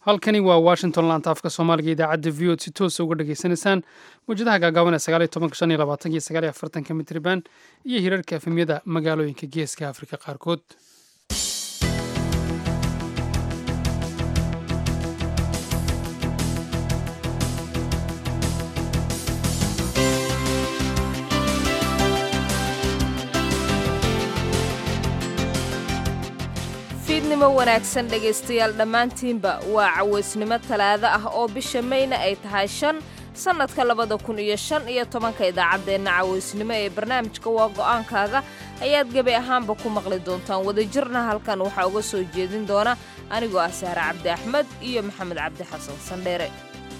halkani waa washington laanta afka soomaaliga idaacadda v od si toosa uga dhageysanaysaan mawjadaha gaagaaban ee sagaaliyo tobanka shan iyo labaatanka iyo sagaaliyo afartanka mitriban iyo hirarka efemyada magaalooyinka geeska afrika qaarkood fiidnimo wanaagsan dhegaystayaal dhammaantiinba waa cawaysnimo talaado ah oo bisha mayna ay tahay shan sannadka labada kun iyo shan iyo tobanka idaacaddeenna cawaysnimo ee barnaamijka waa go'aankaaga ayaad gebi ahaanba ku maqli doontaan wadajirna halkan waxaa uga soo jeedin doona anigoo ah sahre cabdi axmed iyo maxamed cabdi xasan sandheere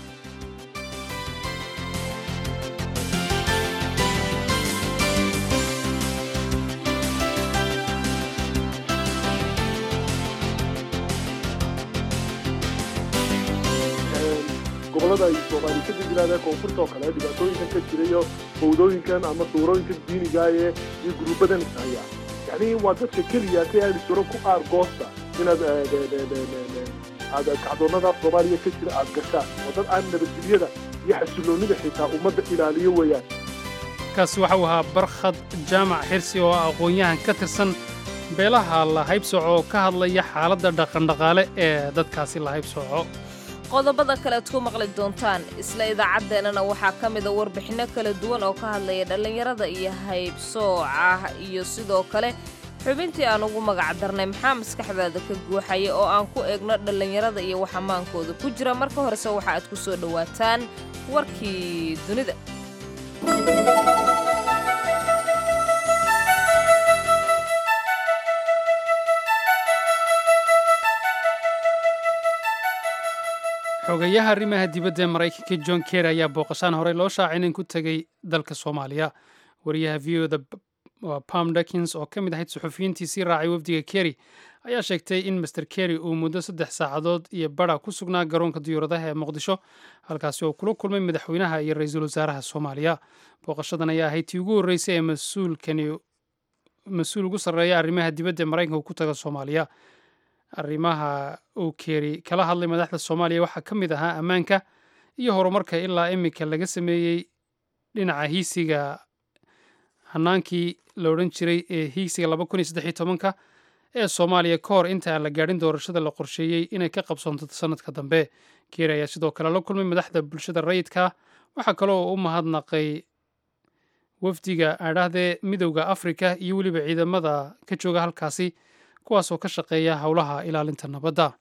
gobolada ay soomaali ka degnaadeen koonfurta oo kale dhibaatooyinkan ka jirayo fawdooyinkan ama suurooyinkan diinigaaye iyo guruubadan ishaya yani waa dadka keliya ka aadi jiro ku aar goosta inaad aad kacdoonada soomaaliya ka jira aad gashaan oo dad aan nabadgelyada iyo xasiloonida xitaa ummadda ilaaliyo weeyaan kaasi waxau ahaa barkhad jaamac xirsi oo ah aqoon-yahan ka tirsan beelaha la haybsooco oo ka hadlaya xaaladda dhaqandhaqaale ee dadkaasi la haybsooco qodobada kalead ku maqli doontaan isla idaacaddeenana waxaa ka mida warbixinno kala duwan oo ka hadlaya dhallinyarada iyo haybsooca iyo sidoo kale xubintii aan ugu magac darnay maxaa maskaxdaada ka guuxaya oo aan ku eegno dhallinyarada iyo waxamaankooda ku jira marka horese waxa aad ku soo dhowaataan warkii dunida xogayaha arrimaha dibadda ee maraykanka john kerry ayaa booqashaan horey loo shaacin in ku tegey dalka soomaaliya wariyaha v o da pam dakins oo ka mid ahayd suxufiyiintiisii raacay wafdiga kerry ayaa sheegtay in master kerry uu muddo saddex saacadood iyo bara ku sugnaa garoonka diyuuradaha ee muqdisho halkaasi oo kula kulmay madaxweynaha iyo ra-iisul wasaaraha soomaaliya booqashadan ayaa ahayd tii ugu horreysay ee mas-uulkani mas-uul ugu sarreeya arrimaha dibadda ee maraykanka uu ku taga soomaaliya arrimaha uu keeri kala hadlay madaxda soomaaliya waxaa ka mid ahaa ammaanka iyo horumarka ilaa iminka laga sameeyey dhinaca hiisiga hanaankii la odhan jiray ee hiigsiga laba kun iyo saddex tobanka ee soomaaliya ka hor inta aan la gaadhin doorashada la qorsheeyey inay ka qabsoonto sanadka dambe keeri ayaa sidoo kale la kulmay madaxda bulshada rayidka waxaa kaloo u mahadnaqay wafdiga adhahdee midowda afrika iyo weliba ciidamada ka jooga halkaasi kuwaasoo ka shaqeeya howlaha ilaalinta nabadda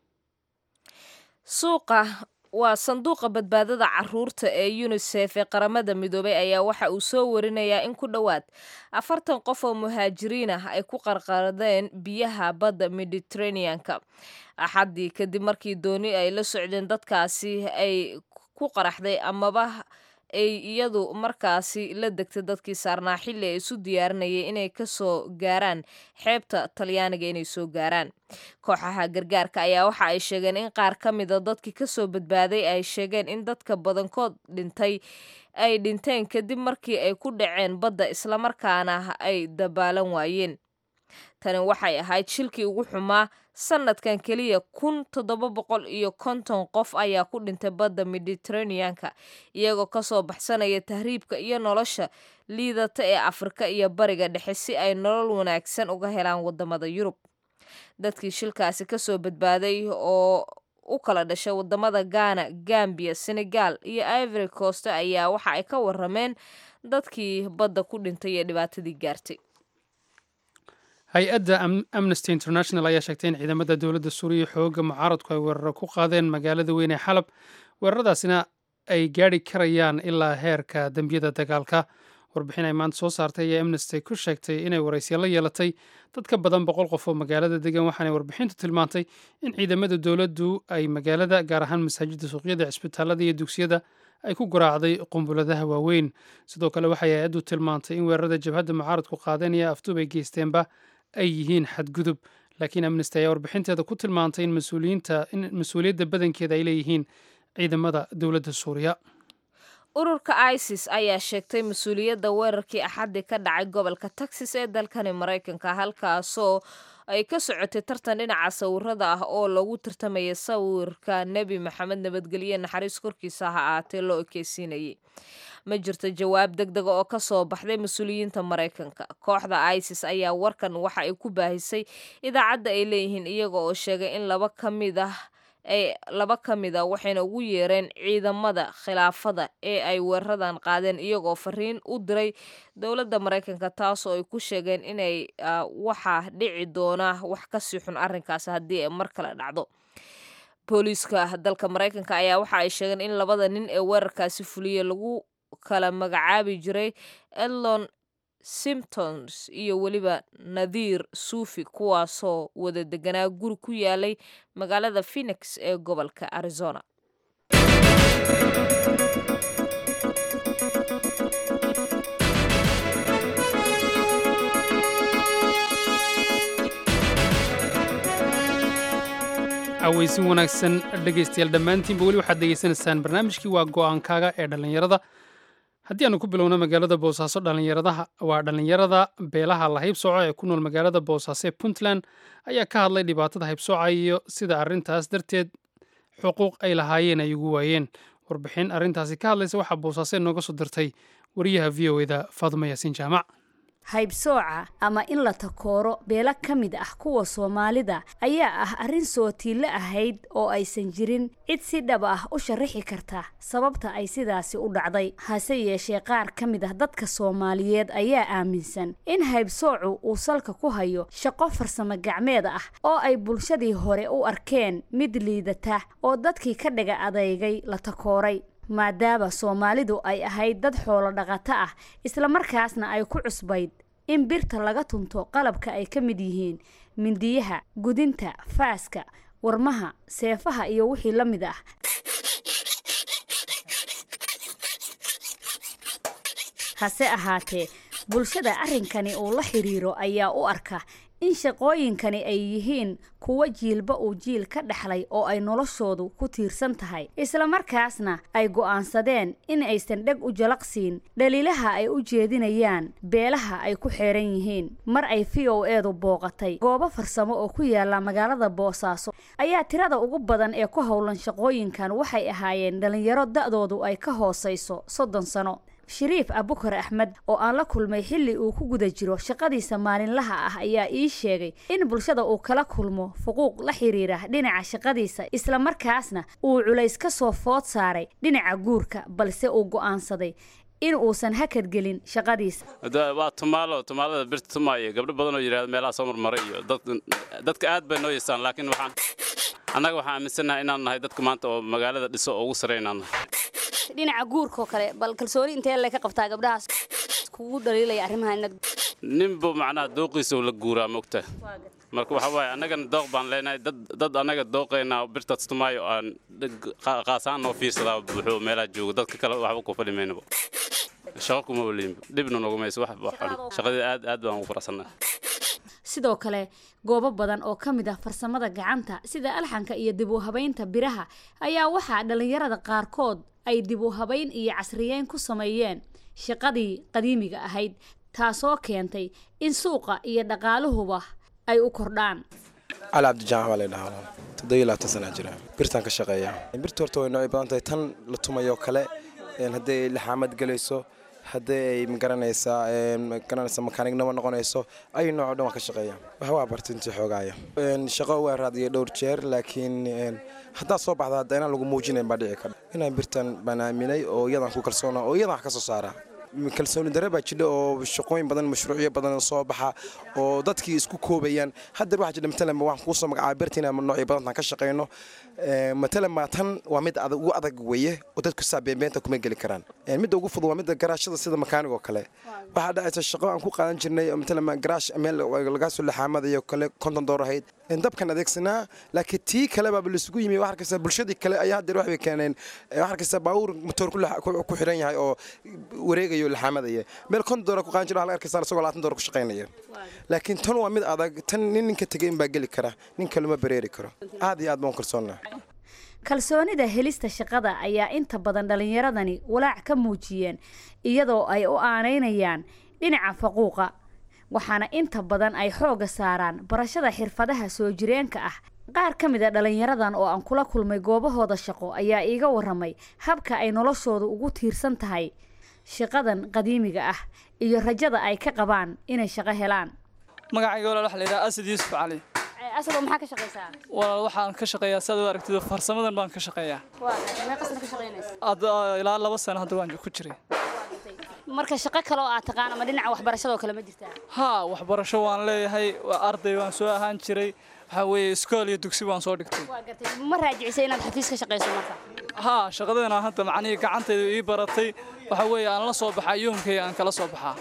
suuqa waa sanduuqa badbaadada caruurta ee unisef ee qaramada midoobay ayaa waxa uu soo warinayaa in ku dhowaad afartan qof oo muhaajiriin ah ay ku qarqardeen biyaha badda mediteraneanka axaddii kadib markii dooni ay la socdeen dadkaasi ay ku qaraxday amaba ay iyadu markaasi la degtay dadkii saarnaa xilli ay isu diyaarinayay inay ka soo gaaraan xeebta talyaaniga inay soo gaaraan kooxaha gargaarka ayaa waxa ay sheegeen in qaar ka mida dadkii kasoo badbaaday ay sheegeen in dadka badankood dhintay ay dhinteen kadib markii ay ku dhaceen badda islamarkaana ay dabaalan waayeen tani waxay ahayd shilkii ugu xumaa sanadkan keliya kun toddoba boqol iyo konton qof ayaa ku dhintay badda mediteraneanka iyagoo kasoo baxsanaya tahriibka iyo nolosha liidata ee afrika iyo bariga dhexe si ay nolol wanaagsan uga helaan wadamada yurub dadkii shilkaasi kasoo badbaaday oo u kala dhashay wadamada ghana gambiya senegal iyo ivory coast ayaa waxa ay ka warameen dadkii badda ku dhintay ee dhibaatadii gaartay hay-adda amnesty international ayaa sheegtay in ciidamada dowladda suuriya xooga mucaaradku ay weeraro ku qaadeen magaalada weyn ee xalab weeraradaasina ay gaadhi karayaan ilaa heerka dembiyada dagaalka warbixin ay maanta soo saartay ayaa amnesty ku sheegtay inay waraysya la yeelatay dad ka badan boqol qof oo magaalada degan waxaanay warbixintu tilmaantay in ciidamada dowladdu ay magaalada gaar ahaan masaajidda suuqyada cisbitaalada iyo dugsiyada ay ku garaacday qumbuladaha waaweyn sidoo kale waxay hay-addu tilmaantay in weerarada jabhadda mucaaradku qaadeen iyo afduub ay geysteenba ay yihiin xadgudub laakiin amnesty ayaa warbixinteeda ku tilmaantay in mas-uuliyiinta in mas-uuliyadda badankeeda ay leeyihiin ciidamada dowladda suuriya ururka isis ayaa sheegtay mas-uuliyadda weerarkii axaddii ka dhacay gobolka texas ee dalkani maraykanka halkaasoo ay ka socotay tartan dhinaca sawirada ah oo lagu tartamaya sawirka nebi maxamed nabadgelye naxariis korkiisa ha ahaatee loo ekeysiinayay ma jirto jawaab deg dega oo ka soo baxday mas-uuliyiinta maraykanka kooxda isis ayaa warkan waxa ay ku baahisay idaacadda ay leeyihiin iyaga oo sheegay in laba ka mid ah ay laba ka mid a waxayna ugu yeereen ciidamada khilaafada ee ay weeraradan qaadeen iyagoo fariin u diray dowladda maraykanka taasoo ay ku sheegeen inay waxaa dhici doona wax kasii xun arrinkaas haddii ay mar kale dhacdo booliiska dalka maraykanka ayaa waxa ay sheegeen in labada nin ee weerarkaasi fuliyey lagu kala magacaabi jiray edlon symptoms iyo weliba nadiir suufi kuwaasoo wada deganaa guri ku yaalay magaalada phoenix ee gobolka arizona aweysin wanaagsan dhegaystayaal dhammaantiinba weli waxaad degeysanaysaan barnaamijkii waa go-aankaaga ee dhallinyarada haddii aanu ku bilowno magaalada boosaaso dhallinyaradaha waa dhallinyarada beelaha la haybsooco ee ku nool magaalada boosaaso ee puntland ayaa ka hadlay dhibaatada haybsooca iyo sida arrintaas darteed xuquuq ay lahaayeen ay ugu waayeen warbixin arrintaasi ka hadlaysa waxaa boosaaso nooga soo dirtay wariyaha v o eda faadumo yaasiin jaamac haybsooca ama in la takooro beelo ka mid ah kuwa soomaalida ayaa ah arrin sootiille ahayd oo aysan jirin cid si dhab ah u sharaxi karta sababta ay sidaasi u dhacday hase yeeshee qaar ka mid ah dadka soomaaliyeed ayaa aaminsan in haybsoocu uu salka ku hayo shaqo farsamo gacmeed ah oo ay bulshadii hore u arkeen mid liidata oo dadkii ka dhaga adeygay la takooray maadaama soomaalidu ay ahayd dad xoolo dhaqato ah islamarkaasna ay ku cusbayd in birta laga tunto qalabka ay ka mid yihiin mindiyaha gudinta faaska warmaha seefaha iyo wixii la mid ah hase ahaatee bulshada arrinkani uu la xiriiro ayaa u arka in shaqooyinkani ay yihiin kuwo jiilba uu jiil ka dhexlay oo ay noloshoodu ku tiirsan tahay islamarkaasna ay go'aansadeen in aysan dheg u jalaqsiin dhaliilaha ay u jeedinayaan beelaha ay ku xeeran yihiin mar ay v o eedu booqatay goobo farsamo oo ku yaala magaalada boosaaso ayaa tirada ugu badan ee ku howlan shaqooyinkan waxay ahaayeen dhallinyaro da'doodu ay ka hoosayso soddon sano shariif abukar axmed oo aan la kulmay xilli uu ku guda jiro shaqadiisa maalinlaha ah ayaa ii sheegay in bulshada uu kala kulmo fuquuq la xiriira dhinaca shaqadiisa islamarkaasna uu culays ka soo food saaray dhinaca guurka balse uu go'aansaday in uusan hakadgelin shaqadiisa waa tumaalo tumaalada birta tumaaya gabdho badan oo yidhahda meelaha soo marmaray iyo dadka aad bay noo yeestaan laakiin waxaan annaga waxaan aaminsannahay inaan nahay dadka maanta oo magaalada dhiso oo ugu sarey inaan nahay dhinaca guurkaoo kale bal kalsooni intee le ka qabtaa gabdhahaas kugu dhaliilaya arrimaha inaad ninbu macnaha dooqiisa la guuraa mogta marka waxa waaye annagana dooq baan leenahay dad dad annaga dooqaynaa birtaas tumaayo aan qaasaan noo fiirsadaa buuxo meelaha joogo dadka kale waxba ku fadhi maynaba shaqo kuma waliinba dhibna nogu mayso wax shaqadii aad aad baan ugu faraxsannahay sidoo kale goobo badan oo ka mid ah farsamada gacanta sida alxanka iyo dib u habaynta biraha ayaa waxaa dhallinyarada qaarkood ay dib u habayn iyo casriyeyn ku sameeyeen shaqadii qadiimiga ahayd taasoo keentay in suuqa iyo dhaqaaluhuba ay u kordhaan cali cabdijaamac baa laydhahaa toddobiyo labaatan sanaa jira birtaan ka shaqeeya birta horta way noocay badan tahay tan la tumayoo kale hadday laxaamad gelayso haddii ay magaranaysaa magaranaysa makaanignimo noqonayso ay nooco dhan waa ka shaqeeya wax waa barta intii xoogaaya shaqo waa raadiyay dhowr jeer laakiin haddaad soo baxda hadda inaan lagu muujinayn baa dhici kara inaan birtan baan aaminay oo iyadan ku kalsoona oo iyadan wax ka soo saara kalsooni dare baa jidha oo shaqooyin badan mashruucyo badan soo baxa oo dadkii isku koobayaan haddeer waxaa jidha matalan waxaan kuusoo magacaaba birta inaan noocyo badantan ka shaqayno matalan maa tan waa mid ugu adag weeye oo dadku saa beenbeenta kuma geli karaan midda ugu fudud waa midda garaashada sida makaanig oo kale waxaa dhacaysa shaqo aan ku qaadan jirnay matalan garaash meel lagaa soo laxaamadayo kale konton door ahayd dabkan adeegsanaa laakiin tii kale baaba laisugu yimi wax arkaysa bulshadii kale ayaa haddeer waxbay keeneen wax arkaysa baabuur motoor ku xiran yahay oo wareegayo laxaamadaya meel konton door ku qaadan jira wax arkaysa isagoo labaatan door ku shaqaynaya laakiin tan waa mid adag tan nin ninka tegay inbaa geli kara nin kalema bareeri karo aad iyo aad baan kalsoonnaa kalsoonida helista shaqada ayaa inta badan dhallinyaradani walaac ka muujiyeen iyadoo ay u aanaynayaan dhinaca faquuqa waxaana inta badan ay xoogga saaraan barashada xirfadaha soo jireenka ah qaar ka mid a dhallinyaradan oo aan kula kulmay goobahooda shaqo ayaa iiga waramay habka ay noloshooda ugu tiirsan tahay shaqadan qadiimiga ah iyo rajada ay ka qabaan inay shaqo helaan magacayga walaal waxa la yidhaha asad yuusuf cali asado maxaa ka shaqaysaa walaal waxaan ka shaqeeyaa sidaad u aragtid farsamadan baan ka shaqeeyaa meeqasna ka shaqaynaysa hadda ilaa laba sano hadda waan ku jiray marka shaqo kale oo aad taqaan ama dhinaca waxbarashadoo kale ma jirtaa haa waxbarasho waan leeyahay waa arday waan soo ahaan jiray waxaa weeye iskool iyo dugsi waan soo dhigtay waa gartay ma raajicisay inaad xafiis ka shaqayso marka haa shaqadeena hadda macnihii gacantayda ii baratay waxaa weeye aan la soo baxaa yoomkayga aan kala soo baxaa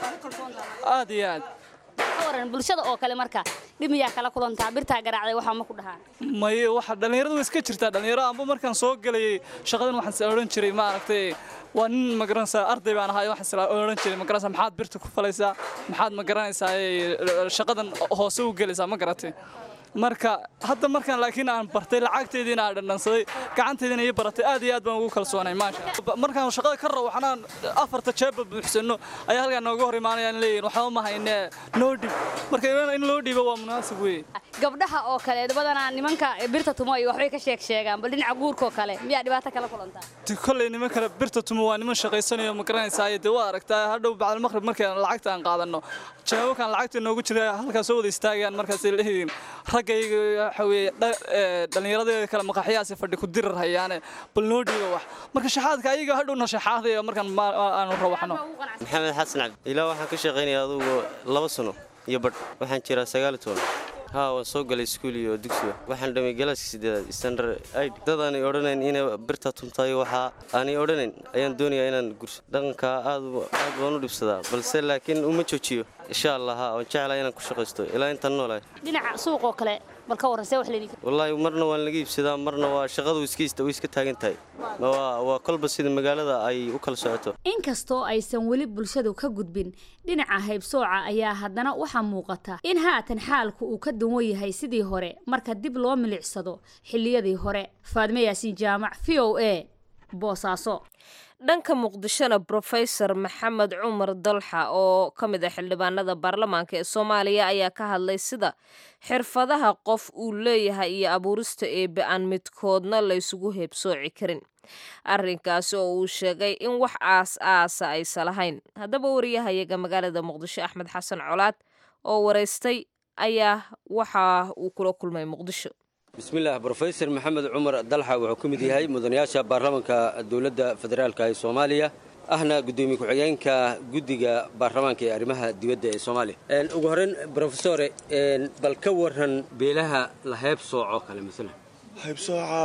aad iyo aad ka waran bulshada oo kale marka dhib miyaa kala kulantaa birtaa garaacday waxaa ma ku dhahaan may waxa dhallinyaradu way iska jirtaa dhallinyaro amba markaan soo gelayay shaqadan waxaan is odhan jiray maaragtay waa nin magaranaysaa arday baan ahay waxaan is odhan jiray magaranaysaa maxaad birta ku falaysaa maxaad magaranaysaa shaqadan hoose u gelaysaa ma garatay marka hadda markaan laakiin aan bartay lacagteediina aan dhandhansaday gacanteediina ii baratay aad iyo aad baan ugu kalsoonay maasha markaan shaqada ka rabo waxnaan afarta jeebba buuxsano ayaa halkaa nooga hor imaanayaan leeyihin waxba ma haynee noo dhib marka in loo dhiibo waa munaasib weeye gabdhaha oo kale badanaa nimanka birta tumo iyo waxbay ka sheeg sheegaan bal dhinaca guurka oo kale miyaa dhibaato kala kulantaa kolley niman kale birta tumo waa niman shaqaysanayo ma garanaysaa dee waa aragtaa hadhow bacdal maqrib markaan lacagta aan qaadanno jawaabakan lacagta noogu jira halkaas soo wada istaagayaan markaasay leeyihiin raggayga waxa weeye dhallinyaradeeda kale maqaxyaasi fadhi ku dirar hayaane bal noo dhiiba wax marka shaxaadka ayaga hadhowna shaxaadaya markaan aanu rawaxno maxamed xasan cabdi ilaa waxaan ka shaqaynaya adugu laba sano iyo badh waxaan jiraa sagaal toban haa waan soo galay iskuul iyo dugsiga waxaan dhamay galaaska sideedaad standard id dad aanay odhanayn inay birta tuntayo waxaa aanay odhanayn ayaan doonayaa inaan gurso dhaqanka aad aad baan u dhibsadaa balse laakiin uma joojiyo insha allah haa waan jeclaa inaan ku shaqaysto ilaa intaan noolahay dhinaca suuq oo kale bal ka warran see wax leedin wallaahi marna waan laga iibsadaa marna waa shaqadu iska way iska taagan tahay waa waa kolba sida magaalada ay u kala socoto inkastoo aysan weli bulshadu ka gudbin dhinaca haybsooca ayaa haddana waxaa muuqata in haatan xaalku uu ka duwan yahay sidii hore marka dib loo milicsado xilliyadii hore faadme yaasiin jaamac v o a boosaaso dhanka muqdishona brofesor maxamed cumar dalxa oo ka mid ah xildhibaanada baarlamaanka ee soomaaliya ayaa ka hadlay sida xirfadaha qof uu leeyahay iyo abuurista eebe aan midkoodna laysugu heebsooci karin arrinkaasi oo uu sheegay in wax aas aasa aysa lahayn haddaba wariyahayaga magaalada muqdisho axmed xasan colaad oo waraystay ayaa waxa uu kula kulmay muqdisho bismillaah brofesor maxamed cumar dalxa wuxuu ka mid yahay mudanayaasha baarlamaanka dowladda federaalk ee soomaaliya ahna gudoomiye ku-xigeenka guddiga baarlamaanka ee arrimaha dibadda ee soomaaliya ugu horreyn brofesore bal ka waran beelaha la heeb sooco kale maala haybsooca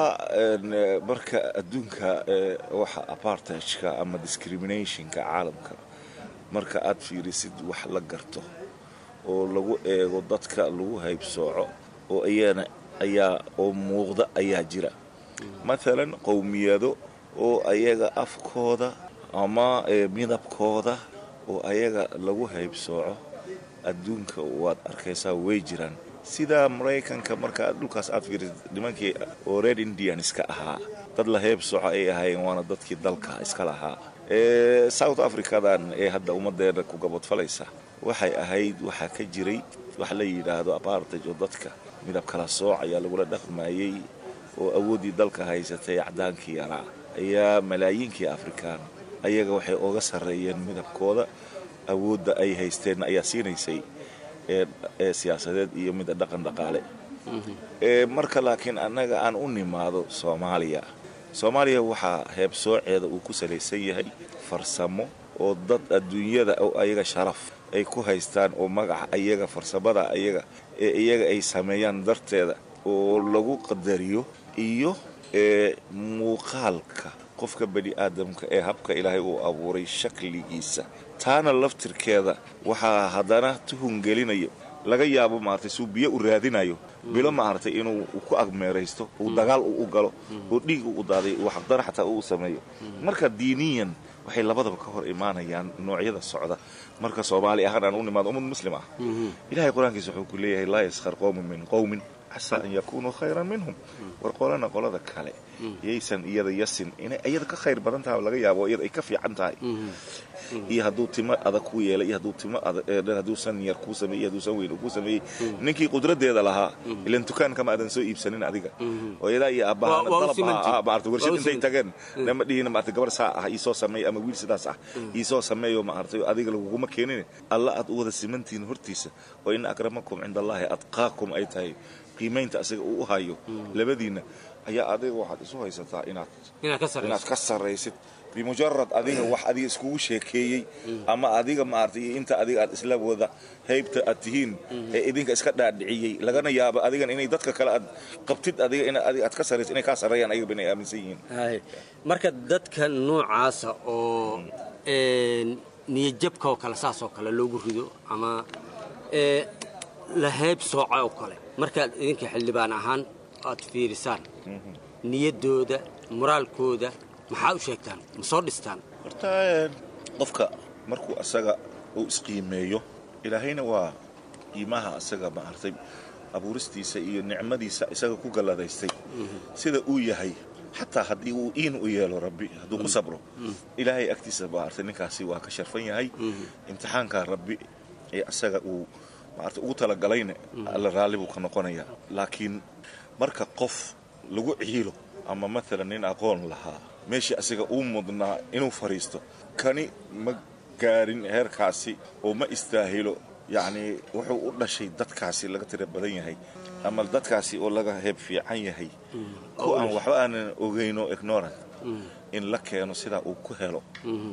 marka adduunka waxa apartageka ama discriminationka caalamka marka aad fiirisid wax la garto oo lagu eego dadka lagu haybsooco oo iyana ayaa oo muuqda ayaa jira maalan qowmiyado oo ayaga afkooda ama midabkooda oo ayaga lagu haybsooco adduunka waad arkaysaa way jiraan sida maraykanka marka dhulkaas aad fiirisid nimankii oo red indianska ahaa dad la heybsooco ay ahaayeen waana dadkii dalka iska lahaa south africadan ee hadda ummadeena ku gabadfalaysa waxay ahayd waxaa ka jiray wax la yidhaahdo apartage oo dadka midab kala sooc ayaa lagula dhaqmayey oo awooddii dalka haysatay acdaankii yaraa ayaa malaayiinkii afrikaan ayaga waxay oga sarreeyeen midabkooda awoodda ay haysteen ayaa siinaysay ee siyaasadeed iyo mida dhaqan dhaqaale marka laakiin annaga aan u nimaado soomaaliya soomaaliya waxaa heebsooceeda uu ku salaysan yahay farsamo oo dad adduunyada oo ayaga sharaf ay ku haystaan oo magaca ayaga farsamada ayaga ee iyaga ay sameeyaan darteeda oo lagu qadariyo iyo ee muuqaalka qofka bani aadamka ee habka ilaahay uu abuuray shakligiisa taana laftirkeeda waxaa haddana tuhungelinayo laga yaabo maaragtay suu biyo u raadinayo bilo maaragtay inuu ku agmeeraysto uu dagaal u galo oo dhiig u daaday uu xaqdara xataa uu sameeyo marka diiniyan waxay labadaba ka hor imaanayaan noocyada socda marka soomaali ahaan aan u nimaado ummad muslim ah ilaahay qur-aankiisa wuxuu ku leeyahay laa yaskhar qowmin min qowmin casaa an yakunuu khayran minhum war qolana qolada kale yaysan iyada yasin inay iyada ka khayr badan tahay laga yaabo iyada ay ka fiican tahay iyo hadduu timo adag ku yeelay iyo hadduu timo hadduusan yar kuu sameeyey hadduusan weyn kuu sameeyey ninkii qudradeeda lahaa ilan dukaankama aadan soo iibsanin adiga hooyadaa iyo aabbahaana dalab maarta warshad intay tageen nama dhihina maarta gabar saa ah iisoo sameey ama wiil sidaas ah iisoo sameeyo maartay adiga laguguma keenin alla aad u wada simantihiin hortiisa oo ina akramakum cinda allaahi adqaakum ay tahay qiimaynta asiga uu u hayo labadiinna ayaa adiga waxaad isu haysataa inaad inaad ka sarraysid bimujarad adiga wax adiga iskugu sheekeeyey ama adiga maartay inta adiga aad isla wada haybta aad tihiin ee idinka iska dhaadhiciyey lagana yaabo adigan inay dadka kale aad qabtid adiga in adiga aad ka sarraysid inay kaa sarreeyaan ayaga inay aaminsan yihiin marka dadka noocaasa oo niyadjabka oo kale saas oo kale loogu rido ama la hayb sooca oo kale markaad idinka xildhibaan ahaan aad fiirisaan niyaddooda moraalkooda maxaa u sheegtaan ma soo dhistaan horta qofka markuu asaga uu isqiimeeyo ilaahayna waa qiimaha asaga maartay abuuristiisa iyo nicmadiisa isaga ku galladaystay sida uu yahay xataa haddii uu iin u yeelo rabbi hadduu ku sabro ilaahay agtiisa maartay ninkaasi waa ka sharfan yahay imtixaanka rabbi ee asaga uu maartay ugu talagalayna alla raalli buu ka noqonayaa laakiin marka qof lagu ciilo ama maalan nin aqoon lahaa meeshii asiga uu mudnaa inuu fadhiisto kani ma gaarin heerkaasi oo ma istaahilo yacnii wuxuu u dhashay dadkaasi laga tira badan yahay ama dadkaasi oo laga heeb fiican yahay ku aan waxba aanan ogayno ignorant in la keeno sidaa uu ku helo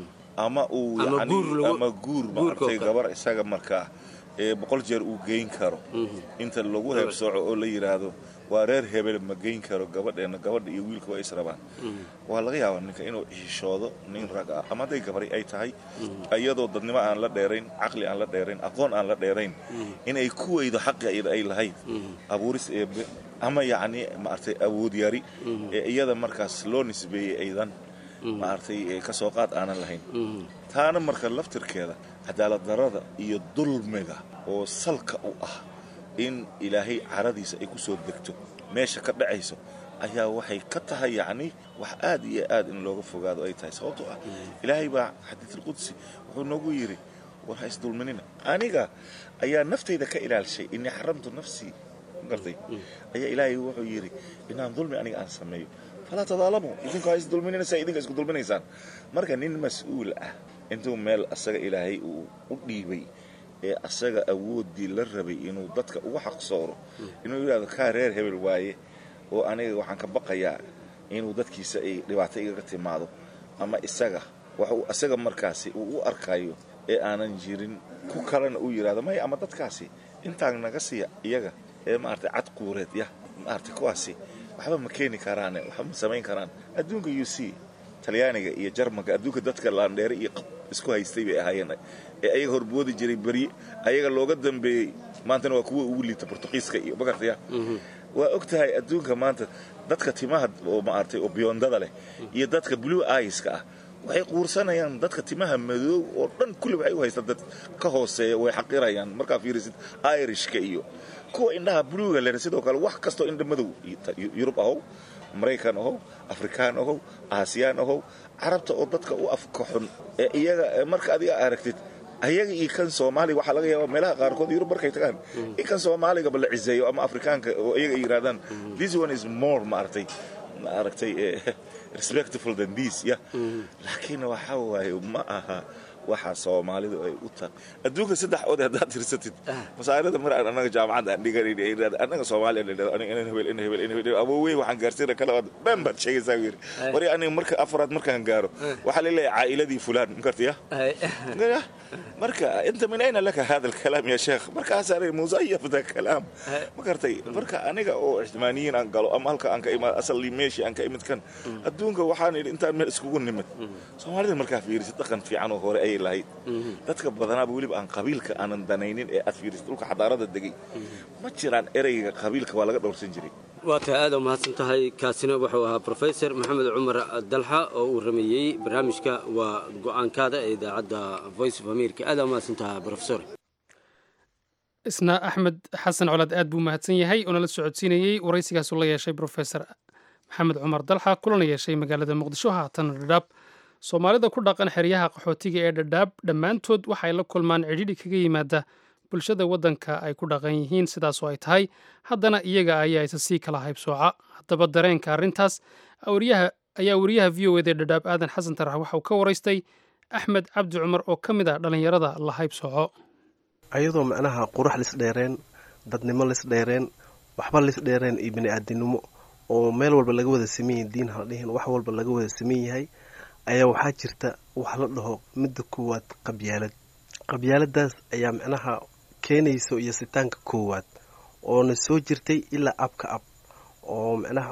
ama uu ama guur maartay gabar isaga markaa ee boqol jeer uu geyn karo inta lagu heebsooco oo la yidhaahdo waa reer hebel ma geyn karo gabadheena gabadha iyo wiilka waa israbaan waa laga yaabaa ninka inuu xishoodo nin rag ah ama hadday gabari ay tahay iyadoo dadnimo aan la dheerayn caqli aan la dheerayn aqoon aan la dheerayn inay ku weydo xaqi iyada ay lahayd abuuris eebe ama yacni maartay awood yari ee iyada markaas loo nisbeeyey aydan maartay ka soo qaad aanan lahayn taana marka laftirkeeda cadaalad darada iyo dulmiga oo salka u ah in ilaahay caradiisa ay ku soo degto meesha ka dhacayso ayaa waxay ka tahay yacni wax aad iyo aad in looga fogaado ay tahay sababtoo ah ilaahay baa xadiidulqudsi wuxuu noogu yidhi war ha isdulminina aniga ayaa naftayda ka ilaalishay innii xaramtu nafsii gartay ayaa ilaahay wuxuu yidhi inaan dulmi aniga aan sameeyo falaa tadaalamu idinku ha isdulminina saa idinka isku dulminaysaan marka nin mas-uul ah intuu meel asaga ilaahay uu u dhiibay ee asaga awooddii la rabay inuu dadka uga xaqsooro inuu yidhahdo kaa reer hebel waaye oo aniga waxaan ka baqayaa inuu dadkiisa ay dhibaato igaga timaado ama isaga wax uu asaga markaasi uu u arkayo ee aanan jirin ku kalena uu yidhahdo maya ama dadkaasi intaan naga siiya iyaga ee maaragtay cad quureed yah maaragtay kuwaasi waxba ma keeni karaane waxba ma samayn karaan adduunka u c talyaaniga iyo jarmanka adduunka dadka laandheere iyo qab isku haystay bay ahaayeen ee ayaga horboodi jiray berye ayaga looga dambeeyey maantana waa kuwa ugu liita bortuqiiska iyo magartaya waa og tahay adduunka maanta dadka timaha oo maaragtay oo biyondada leh iyo dadka blue iska ah waxay quursanayaan dadka timaha madow oo dhan kulli waxay u haystaan dad ka hooseeya way xaqirayaan markaa fiirisid irishka iyo kuwa indhaha buluuga leh sidoo kale wax kastoo indha madow yurub ahow maraykan ahow afrikaan ahow aasiyaan ahow carabta oo dadka u afka xun ee iyaga marka adiga aragtid ayaga iyo kan soomaaliga waxaa laga yaabaa meelaha qaarkood yurub markay tagaan in kan soomaaligaba la ciseeyo ama afrikaanka oo iyaga ay yidhahdaan this one is more maaragtay maaragtay respectful than this ya laakiin waxaa waaye ma aha waxa soomaalidu ay u tahay adduunka saddex oday haddaad tirsatid masaarida mar aan annaga jaamacadda aan dhigan annaga soomaaliya la dhahdo aniga inan hebel inan hebel inan hebel awoowey waxaan gaarsiina kala wad dhan baad sheegaysaa yiri wari aniga marka afraad markaan gaaro waxaa la leeyahay caa'iladii fulaan makartiya marka inta min ayna laka hada alkalaam ya sheekh markaasaa leeyahay musayaf da kalaam ma kartay marka aniga oo ixtimaaniyiin aan galo ama halka aan ka imaad asalii meeshii aan ka imid kan adduunka waxaan idhi intaan meel iskugu nimid soomaalida markaa fiirisid dhaqan fiican oo hore ayay lahayd dadka badanaaba weliba aan qabiilka aanan danaynin ee aad fiirisid dhulka xadaarada degay ma jiraan ereyga qabiilka waa laga dhowrsan jiray waa tahay aad u mahadsan tahay kaasina wuxuu ahaa professor maxamed cumar dalxa oo uu rameeyey barnaamijka waa go'aankaada ee idaacadda voice of america aad u mahadsan tahay professor isna axmed xasan colaad aad buu mahadsan yahay oo nala socodsiinayey waraysigaasuu la yeeshay brofesor maxamed cumar dalxa kulana yeeshay magaalada muqdisho haatan dhadhaab soomaalida ku dhaqan xeryaha qaxootiga ee dhadhaab dhammaantood waxay la kulmaan cidhidhi kaga yimaada bulshada waddanka ay ku dhaqan yihiin sidaasoo ay tahay haddana iyaga ayaa isa sii kala haybsooca haddaba dareenka arrintaas ayaa wariyaha v o ed ee dhadhaab aadan xasan tarax waxa uu ka waraystay axmed cabdi cumar oo ka mid ah dhallinyarada la haybsooco ayadoo macnaha qurux lisdheereen dadnimo lisdheereen waxba lisdheereen iyo bini-aadinimo oo meel walba laga wada sameyn yahay diin haldhihin wax walba laga wada sameyn yahay ayaa waxaa jirta wax la dhaho midda koowaad qabyaalad qabyaaladaas ayaa macnaha keenayso iyo sitaanka koowaad oona soo jirtay ilaa abka ab oo macnaha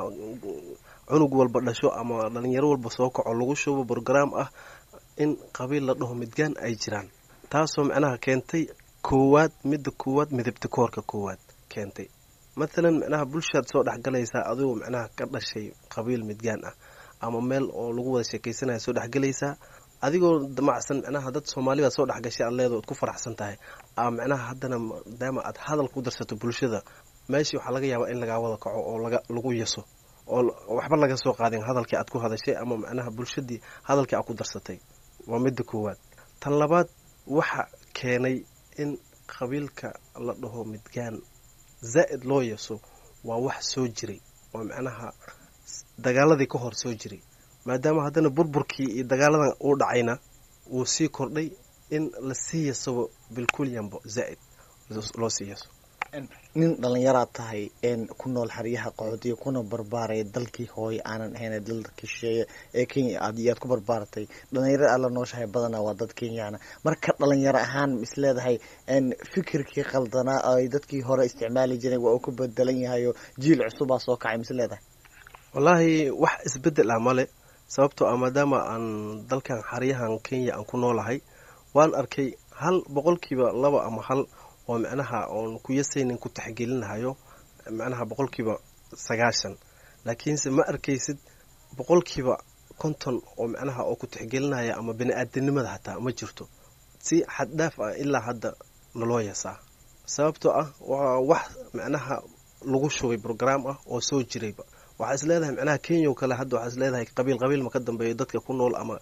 cunug walba dhasho ama dhalinyaro walba soo kaco lagu shubo brograam ah in qabiil la dhaho midgaan ay jiraan taasoo macnaha keentay koowaad midda koowaad midabta koorka koowaad keentay mathalan macnaha bulshaad soo dhexgalaysaa adigoo macnaha ka dhashay qabiil midgaan ah ama meel oo lagu wada sheekaysanaya soo dhexgalaysaa adigoo damacsan macnaha dad soomaalibaad soo dhexgashay aad leedo ad ku faraxsan tahay a macnaha haddana maadaama aad hadal ku darsato bulshada meeshii waxaa laga yaabaa in lagaa wada kaco oo lagu yaso oo waxba laga soo qaadin hadalkii aad ku hadashay ama macnaha bulshadii hadalkii aad ku darsatay waa midda koowaad tan labaad waxa keenay in qabiilka la dhaho midgaan zaa'id loo yeso waa wax soo jiray oo macnaha dagaaladii ka hor soo jiray maadaama haddana burburkii iyo dagaaladan uu dhacayna wuu sii kordhay in lasii yasabo bilkulyanbo zaa'id loo sii yaso nin dhallinyaraad tahay ku nool xeryaha qaxootiga kuna barbaaraya dalkii hooye aanan ahayn dalka shisheeye ee kenya aad ku barbaaratay dhalinyaro aad la nooshahay badanaa waa dad kenyaana marka dhalinyaro ahaan isleedahay fikirkii qaldanaa ay dadkii hore isticmaali jireen waa uu ku bedelan yahay oo jiil cusubaa soo kacay misleedahay wallaahi wax isbedel ah male sababtoo ah maadaama aan dalkan xeryahan kenya aan ku noolahay waan arkay hal boqolkiiba laba ama hal oo macnaha oon ku yasaynin ku taxgelinahayo macnaha boqolkiiba sagaashan laakiinse ma arkaysid boqolkiiba konton oo macnaha oo ku taxgelinaya ama bini-aadanimada hataa ma jirto si xaddhaaf ah ilaa hadda naloo yasaa sababtoo ah waa wax macnaha lagu shugay brograam ah oo soo jirayba waxaa is leedahay macnaha kenya oo kale hadda waxaa is leedahay qabiil qabiil ma ka dambeeyo dadka ku nool ama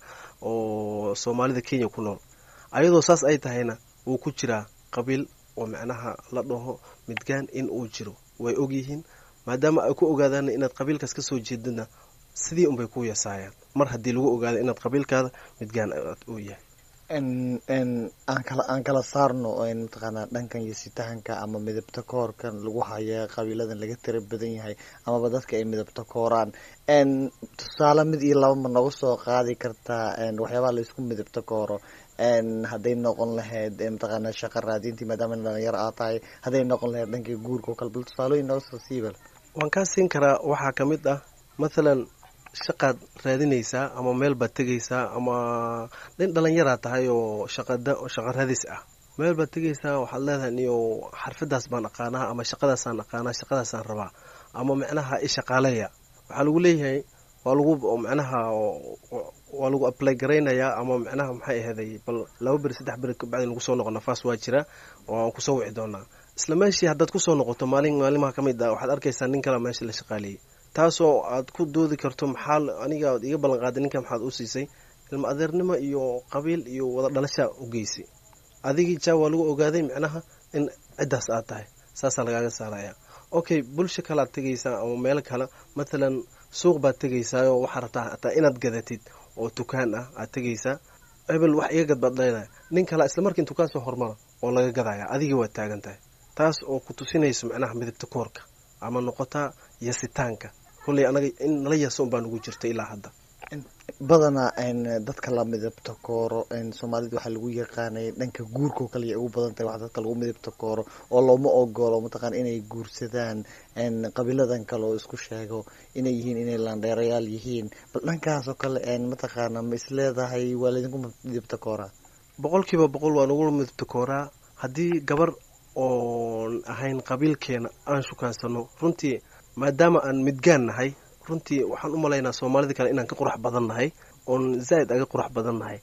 oo soomaalida kenya ku nool ayadoo saas ay tahayna wuu ku jiraa qabiil oo macnaha la dhaho midgaan in uu jiro way ogyihiin maadaama ay ku ogaadaan inaad qabiilkaas kasoo jeedana sidii unbay ku yasaayaan mar haddii lagu ogaado inaad qabiilkaada midgaan uu yahay aan kala saarno mataqaanaa dhankan yositahanka ama midabta koorkan lagu haya qabiiladan laga tira badan yahay amaba dadka ay midabta kooraan tusaale mid iyo laba ma noga soo qaadi kartaa waxyaabaha laisku midabta kooro hadday noqon lahayd mataqaana shaqa raadintii maadaama dhalinyaro aad tahay hadday noqon lahayd dhankii guurka oo kale bal tusaalooyin nooga soo siibal waan kaa siin karaa waxaa ka mid ah mathalan shaqaad raadinaysaa ama meel baad tegaysaa ama nin dhalinyaraa tahay oo shaqada shaqa raadis ah meel baad tegaysaa waxaad leedahay niyo xarfadaas baan aqaanaa ama shaqadaasaan aqaanaa shaqadaasaan rabaa ama macnaha ishaqaaleeya waxaa lagu leeyahay waa lagu macnaha waa lagu ablay garaynayaa ama macnaha maxay aheeday bal laba beri saddex beri kabacdi lagu soo noqo nafaas waa jira oo aan kusoo wici doonaa isla meeshii haddaad kusoo noqoto maalin maalimaha ka mid ah waxaad arkaysaa nin kale meesha la shaqaaleeyey taasoo aad ku doodi karto maxaa aniga ad iga ballan qaaday ninka maxaad u siisay ilma adeernimo iyo qabiil iyo wada dhalashaa u geysay adigii jaa waa lagu ogaaday macnaha in ciddaas aad tahay saasaa lagaaga saaraya okay bulsho kalead tegaysaa ama meel kale mathalan suuq baad tegaysaayoo waxaa rabtaa hataa inaad gadatid oo dukaan ah aad tegaysaa hebel wax iga gad baad leedahay nin kale isla markii dukaan soo hormara oo laga gadaya adigii waad taagan tahay taas oo ku tusinayso macnaha midabta koorka ama noqotaa yasitaanka kolley anaga in nala yaso un baa nugu jirta ilaa hadda badanaa dadka la midabta kooro soomaalida waxaa lagu yaqaanay dhanka guurkao kale ay ugu badan tahay wax dadka lagu midabta kooro oo looma ogolo mataqana inay guursadaan qabiiladan kale oo isku sheego inay yihiin inay laandheerayaal yihiin bal dhankaasoo kale mataqaana ma isleedahay waa laydinku midabta kooraa boqolkiiba boqol waa nagu midabta kooraa haddii gabar oon ahayn qabiilkeena aan shukaansano runtii maadaama aan midgaan nahay runtii waxaan u malaynaa soomaalida kale inaan ka qurux badan nahay oon zaa'id aga qurux badan nahay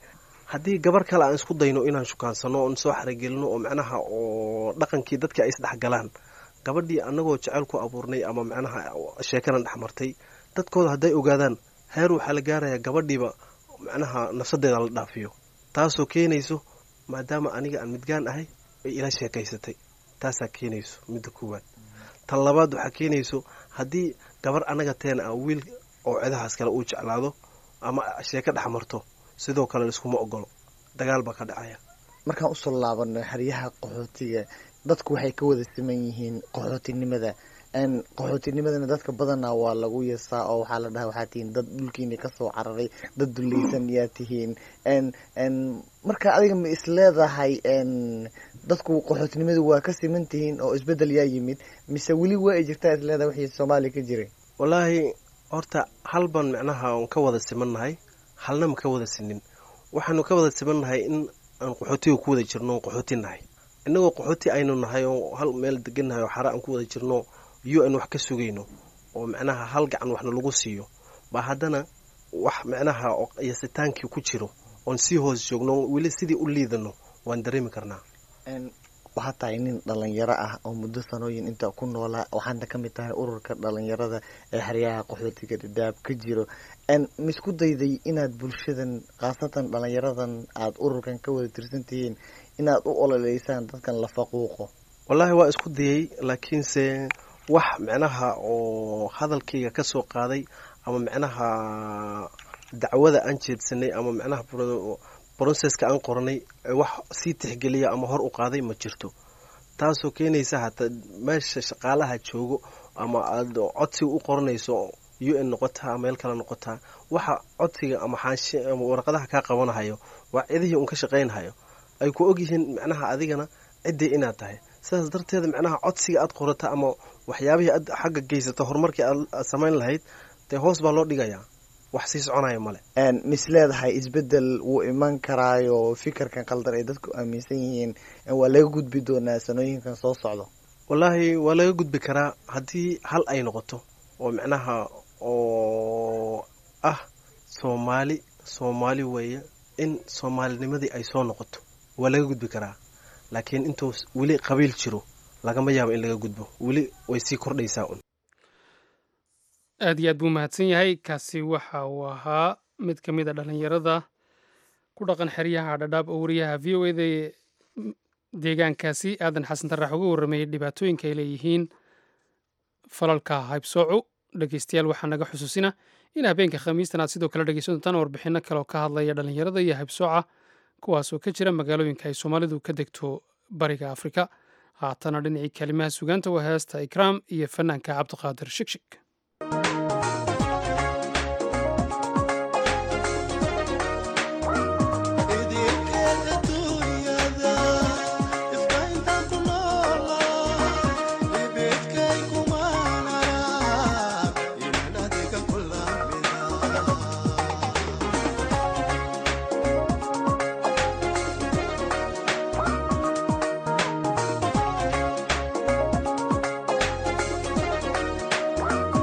haddii gabar kale aan isku dayno inaan shukaansano oon soo xaragelino oo macnaha oo dhaqankii dadka ay isdhexgalaan gabadhii annagoo jeceyl ku abuurnay ama macnaha sheekadan dhexmartay dadkooda hadday ogaadaan heer waxaa la gaarayaa gabadhiiba macnaha nafsadeeda la dhaafiyo taasoo keenayso maadaama aniga aan midgaan ahay ay ila sheekaysatay taasaa keenayso midda koowaad tan labaad waxaa keenayso haddii gabar annaga teena ah wiil oo cidahaas kale uu jeclaado ama sheeko dhex marto sidoo kale laiskuma ogolo dagaal baa ka dhacaya markaan usoo laabano xeryaha qaxootiga dadku waxay ka wada siman yihiin qaxootinimada qaxootinimadana dadka badanaa waa lagu yasaa oo waxaa la dhaha waxaa tihiin dad dhulkiini kasoo cararay dad dulaysan yaa tihiin marka adiga ma isleedahay dadku qaxootinimadu waa ka siman tihiin oo isbedel yaa yimid mise weli waa ay jirtaa isleedahay wixii soomaaliya ka jiray wallaahi horta hal baan macnaha on ka wada simannahay halna ma ka wada sinin waxaanu ka wada simannahay in aan qaxootiga ku wada jirno on qaxooti nahay innagoo qaxooti aynu nahay oo hal meel degannahay oo xare aan ku wada jirno u n wax ka sugayno oo macnaha hal gacan waxna lagu siiyo baa haddana wax macnaha yasitaankii ku jiro oon sii hoos joogno weli sidii u liidano waan dareemi karnaa waxaa tahay nin dhalinyaro ah oo muddo sanooyin inta ku noolaa waxaana ka mid tahay ururka dhalinyarada ee xeryaha qaxootiga dhadhaab ka jiro ma isku dayday inaad bulshadan khaasatan dhalinyaradan aada ururkan ka wada tirsan tihiin inaad u ololeysaan dadkan la faquuqo wallaahi waa isku dayay laakiinse wax macnaha oo hadalkayga ka soo qaaday ama macnaha dacwada aan jeedsanay ama macnaha broseska aan qoranay wax sii tixgeliya ama hor u qaaday ma jirto taasoo keenaysa hataa meesha shaqaalaha joogo ama aada codsiga u qoranayso u n noqotaa meel kale noqotaa waxa codsiga ama xaashi ama warqadaha kaa qabanahayo waa cidihii un ka shaqaynhayo ay ku ogyihiin macnaha adigana ciddii inaad tahay sidaas darteeda macnaha codsiga aad qorata ama waxyaabihii aad xagga geysata horumarkii aad samayn lahayd dee hoos baa loo dhigayaa wax sii soconaya male mis leedahay isbedel wuu iman karaayo fikirkan qaldan ay dadku aaminsan yihiin waa laga gudbi doonaa sanooyinkan soo socdo wallaahi waa laga gudbi karaa haddii hal ay noqoto oo macnaha oo ah soomaali soomaali weeye in soomaalinimadii ay soo noqoto waa laga gudbi karaa laakiin intuu weli qabiil jiro lagama yaabo in laga gudbo weli way sii kordhaysaa un aad iyo aad buu mahadsan yahay kaasi waxa uu ahaa mid ka mid a dhallinyarada ku dhaqan xeryaha dhadhaab oo wariyaha v o eda deegaankaasi aadan xasan taraax uga warrameeyey dhibaatooyinka ay leeyihiin falalka haybsooco dhegeystayaal waxaa naga xusuusina in habeenka khamiistan aad sidoo kale dhegeysan doontaan warbixinno kale oo ka hadlaya dhallinyarada iyo haybsooca kuwaasoo ka jira magaalooyinka ay soomaalidu ka degto bariga afrika haatana dhinacii kalimaha sugaanta waa heesta ikraam iyo fanaanka cabdiqaadir shigshig Thank you.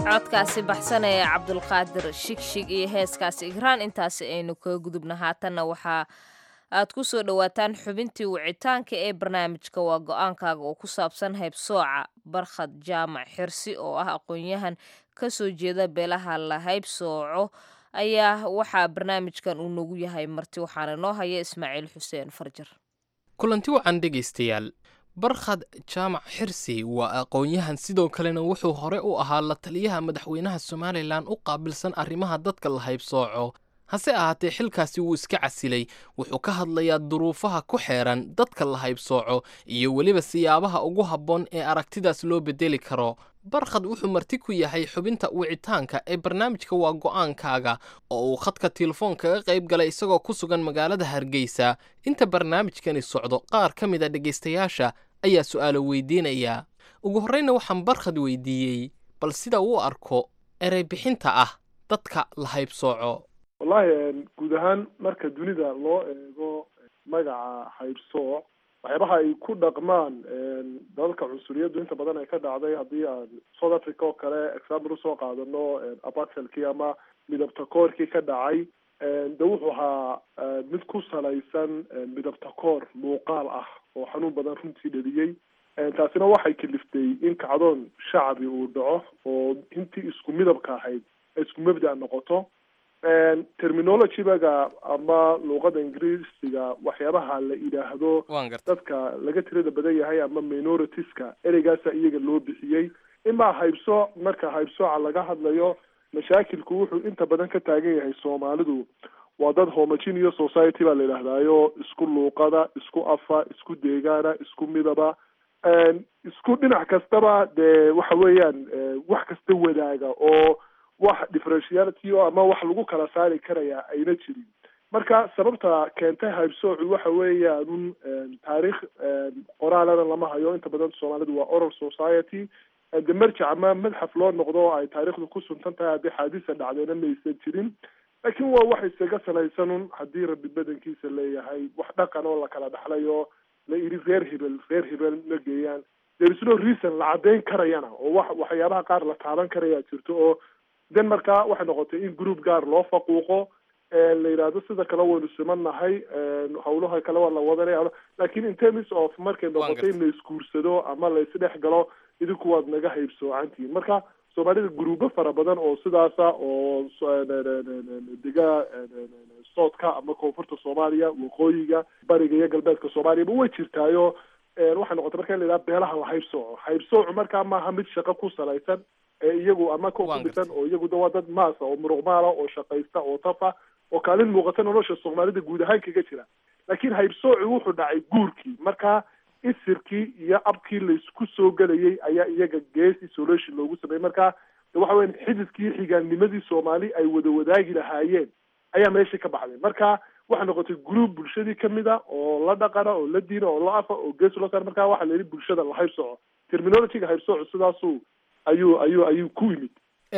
codkaasi baxsan ee cabdulqaadir shigshig iyo heeskaasi igraan intaasi aynu kaga gudubna haatanna waxaa aad ku soo dhowaataan xubintii wicitaanka ee barnaamijka waa go-aankaaga oo ku saabsan haybsooca barkhad jaamac xirsi oo ah aqoon-yahan ka soo jeeda beelaha la haybsooco ayaa waxaa barnaamijkan uu nagu yahay marti waxaana noo haya ismaaciil xuseen farjar kulanti wacan dhegaystayaal barkhad jaamac xirsi waa aqoon-yahan sidoo kalena wuxuu hore u ahaa la taliyaha madaxweynaha somalilan u qaabilsan arrimaha dadka la haybsooco hase ahaatee xilkaasi wuu iska casilay wuxuu ka hadlayaa duruufaha ku xeeran dadka la haybsooco iyo weliba siyaabaha ugu habboon ee aragtidaas loo bedeli karo barkhad wuxuu marti ku yahay xubinta wicitaanka ee barnaamijka waa go'aankaaga oo uu khadka telefoon kaga qayb galay isagoo ku sugan magaalada hargeysa inta barnaamijkani socdo qaar ka mid a dhegaystayaasha ayaa su'aalo weydiinaya ugu horreyna waxaan barkhad weydiiyey bal sida uu arko erey bixinta ah dadka la haybsooco wallahi guud ahaan marka dunida loo eego magaca haybsooc waxyaabaha ay ku dhaqmaan dalalka cunsuriyaddu inta badan ay ka dhacday haddii aan south africa oo kale example usoo qaadano abaselkii ama midabtakoorkii ka dhacay de wuxuu ahaa mid ku salaysan midabtakoor muuqaal ah oo xanuun badan runtii dheliyey taasina waxay kaliftay in kacdoon shacbi uu dhaco oo intii isku midabka ahayd ay isku mabda noqoto terminologybaga ama luuqada ingiriisiga waxyaabaha la yidhaahdo dadka laga tirada badan yahay ama minoritiska ereygaasa iyaga loo bixiyey imaa haybsooc marka haybsooca laga hadlayo mashaakilku wuxuu inta badan ka taagan yahay soomaalidu waa dad homogeneous society baa la yidhahdaayo isku luuqada isku afa isku deegaana isku midaba isku dhinac kastaba dee waxa weeyaan wax kasta wadaaga oo wax differentiality o ama wax lagu kala saari karaya ayna jirin marka sababta keentay haybsoocu waxa weeyaan taariikh qoraalana lama hayo inta badan soomaalidu waa oral society de marjac ama madxaf loo noqdo oo ay taariikhdu ku suntan tahay haddii xaadisa dhacdeena maysan jirin laakiin waa wax isaga salaysanun haddii rabbi badankiisa leeyahay wax dhaqan oo la kala dhaxlay oo la yidhi reer hebel reer hebel ma geeyaan there is no reason la caddeyn karayana oo wax waxyaabaha qaar la taaban karaya jirto oo den markaa waxay noqotay in group gaar loo faquuqo la yidhaahdo sida kale waynu simannahay hawlaha kale waa la wadanaya lakin in terms of markay noqotay in la isguursado ama la isdhex galo idinku waad naga haybsoocantihiin marka soomaalida gruubo fara badan oo sidaasa oo dega soodka ama koonfurta soomaaliya waqooyiga bariga iyo galbeedka soomaaliyaba way jirtaayo waxay noqotay marka in la yidhaha beelaha la haybsooco haybsoocu markaa maaha mid shaqo ku salaysan iyagu ama ko ku dhisan oo iyagu waa dad maasa oo muruqmaala oo shaqaysta oo tafa oo kaalin muuqata nolosha soomaalida guud ahaan kaga jira laakiin haybsooci wuxuu dhacay guurkii marka isirkii iyo abkii laysku soo gelayay ayaa iyaga gees isolation loogu sameeyey marka de waxa weya xididkii xigaannimadii soomaali ay wada wadaagi lahaayeen ayaa meeshii ka baxday marka waxay noqotay group bulshadii kamid a oo la dhaqana oo la diina oo la afa oo gees loo saar marka waxaa la yidhi bulshada la haybsooco terminologyga haybsooco sidaasu ayuu ayuu ayuu ku yimid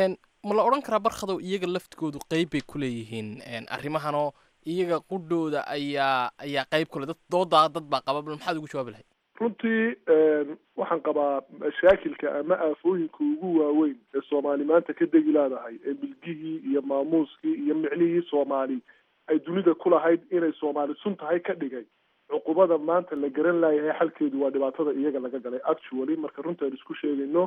ma la odhan karaa barkhadow iyaga laftigoodu qeyb bay ku leeyihiin arrimahanoo iyaga qudhooda ayaa ayaa qeyb kule dad doodaa dad baa qaba bal maxaad ugu jawaabi lahayd runtii waxaan qabaa mashaakilka ama aafooyinka ugu waaweyn ee soomaali maanta ka degi leedahay ee milgihii iyo maamuuskii iyo micnihii soomaali ay dunida ku lahayd inay soomaali sun tahay ka dhigay cuqubada maanta la garan laayahay xalkeedu waa dhibaatada iyaga laga galay actually marka runta aan isku sheegayno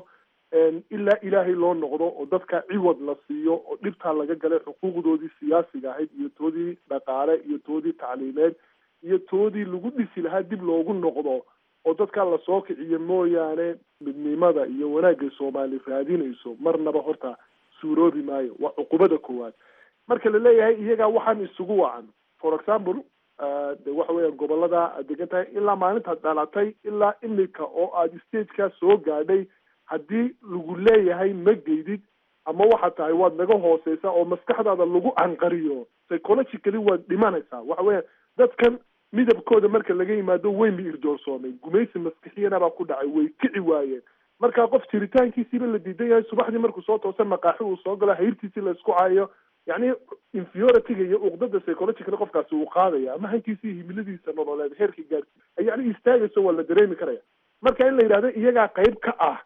ilaa ilaahay loo noqdo oo dadka ciwad la siiyo oo dhibtaa laga galay xuquuqdoodii siyaasiga ahayd iyo toodii dhaqaale iyo toodii tacliimeed iyo toodii lagu dhisi lahaa dib loogu noqdo oo dadkaa lasoo kiciyo mooyaane midnimada iyo wanaagga soomaali raadinayso marnaba horta suuroobi maayo waa cuqubada koowaad marka la leeyahay iyagaa waxaan isugu wacan for example de waxa weeyaan gobolada aad degan tahay ilaa maalintaad dhalatay ilaa imika oo aad stageka soo gaadhay haddii lagu leeyahay ma geydid ama waxaad tahay waad naga hooseysaa oo maskaxdaada lagu canqariyo psychologically waad dhimanaysaa waxa weeyaan dadkan midabkooda marka laga yimaado weyn bay irdoorsoomay gumaysi maskixiyana baa ku dhacay way kici waayeen marka qof jiritaankiisiiba la diidan yahay subaxdii markuu soo toosa maqaaxi uu soo galo hayrtiisii la isku caayo yacni inferiorityga iyo uqdada psychologically qofkaasi uu qaadaya ama hankiisa iyo himiladiisa nololeed heerka gaarsi yacni istaagayso waa la dareemi karaya marka in la yidhahdo iyagaa qayb ka ah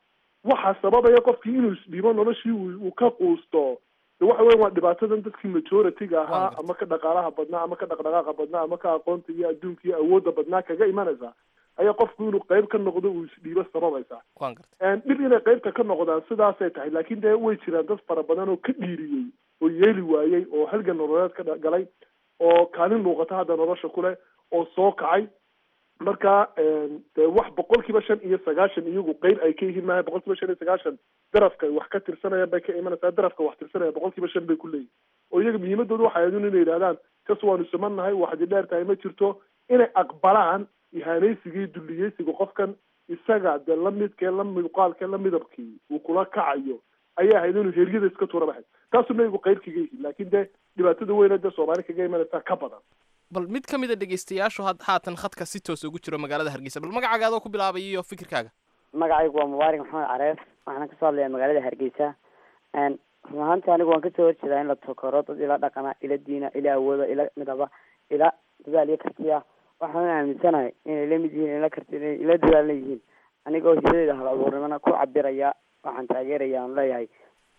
waxaa sababaya qofkii inuu isdhibo noloshii uu ka quusto de waxa weya waa dhibaatadan dadkii majority-ga ahaa ama ka dhaqaalaha badnaa ama ka dhaqdhaqaaqa badnaa ama ka aqoonta iyo adduunka iyo awoodda badnaa kaga imanaysa ayaa qofku inuu qayb ka noqdo uu isdhiibo sababaysa dhib inay qaybta ka noqdaan sidaasay tahay laakiin dee way jiraan dad fara badan oo ka dhiiriyey oo yeeli waayey oo halgan nololeed ka galay oo kaalin muuqata hadda nolosha kuleh oo soo kacay marka de wax boqol kiiba shan iyo sagaashan iyagu qeyb ay ka yihiin maaha boqol kiiba shan iyo sagaashan darafka wax ka tirsanayaan bay ka imanaysaa darafka wax tirsanaya boqol kiiba shan bay ku leeyihin oo iyaga muhiimadooda waxay ahayd inay yidhahdaan kas waanu simannahay waxdi dheer tahay ma jirto inay aqbalaan ihaanaysiga iyo dulliyeysiga qofkan isaga dee la midkee la muuqaalkee la midabkii uu kula kacayo ayay ahayd inuu heryada iska tuura baxay taasuna iyagu qeyb kaga yihiin laakiin dee dhibaatada weyna dee soomaali kaga imanaysaa ka badan bal mid ka mid a dhegaystayaashu had haatan khadka si toos ugu jiro magaalada hargeysa bal magacaaga adoo ku bilaabay iyo fikirkaaga magacaygu waa mubaarak maxamed careef waxaana kasoo hadlaya magaalada hargeysa run ahaantii anigu waan kasoo horjeedaa in la tokoro dad ila dhaqana ila diina ila awooda ila midaba ila dadaal iyo kartiya waxaan aaminsanahay inay la mid yihiin ila karti ila dadaalna yihiin anigoo hidadeeda hal abuurnimana ku cabiraya waxaan taageeraya aan leeyahay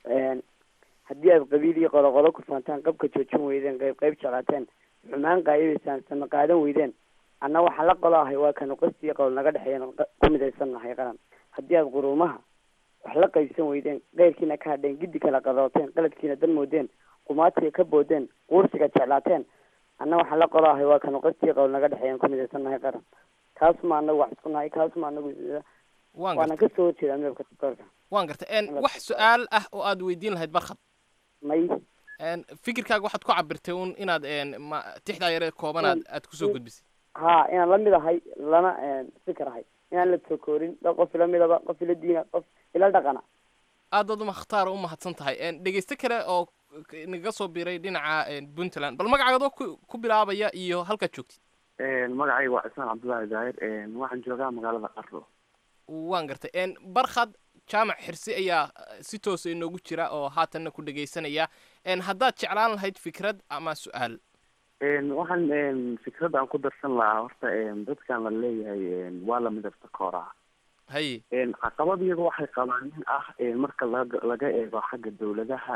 haddii aad qabiil iyo qoloqolo ku faantaan qabka joojin weydeen qayb qayb jeclaateen xumaan qaayibaysaan sama qaadan weydeen anna waxaan la qolo ahay waa kanu qasti iyo qolo naga dhexeeyan ku midaysan nahay qaran haddii aad quruumaha wax la qaybsan weydeen keyrkiina ka hadheen giddi kala qarooteen qaladkiina dan moodeen qumaatiga ka boodeen quursiga jeclaateen anna waxaan la qolo ahay waa kanu qasti iyo qolo naga dhexeeyan ku midaysan nahay qaran kaasuma anagu wax isku nahay kaasuma anagu waana kasoo horjeedaa midabka tukorka waan gartay wax su-aal ah oo aad weydiin lahayd barkhad may fikirkaaga waxaad ku cabirtay un inaad ma tixdaa yare kooban aad aad kusoo gudbisay ha inaan la mid ahay lana fikir ahay inaan la tokoorin dad qof ila midaba qof ila diina qof ila dhaqana aad baad umakhtaar u mahadsan tahay dhegeyste kale oo naga soo biray dhinaca puntland bal magacaagadoo ku ku bilaabaya iyo halkaad joogtid magacayga waa cismaan cabdullaahi daahir waxaan joogaa magaalada qarlo waan gartay barkhad jaamac xirsi ayaa si toosa inoogu jira oo haatanna ku dhegaysanaya haddaad jeclaan lahayd fikrad ama su-aal waxaan fikrad aan ku darsan lahaa horta dadkan la leeyahay waa la midabta kooraa haye caqabad iyaga waxay qabaan in ah marka laga laga eego xagga dawladaha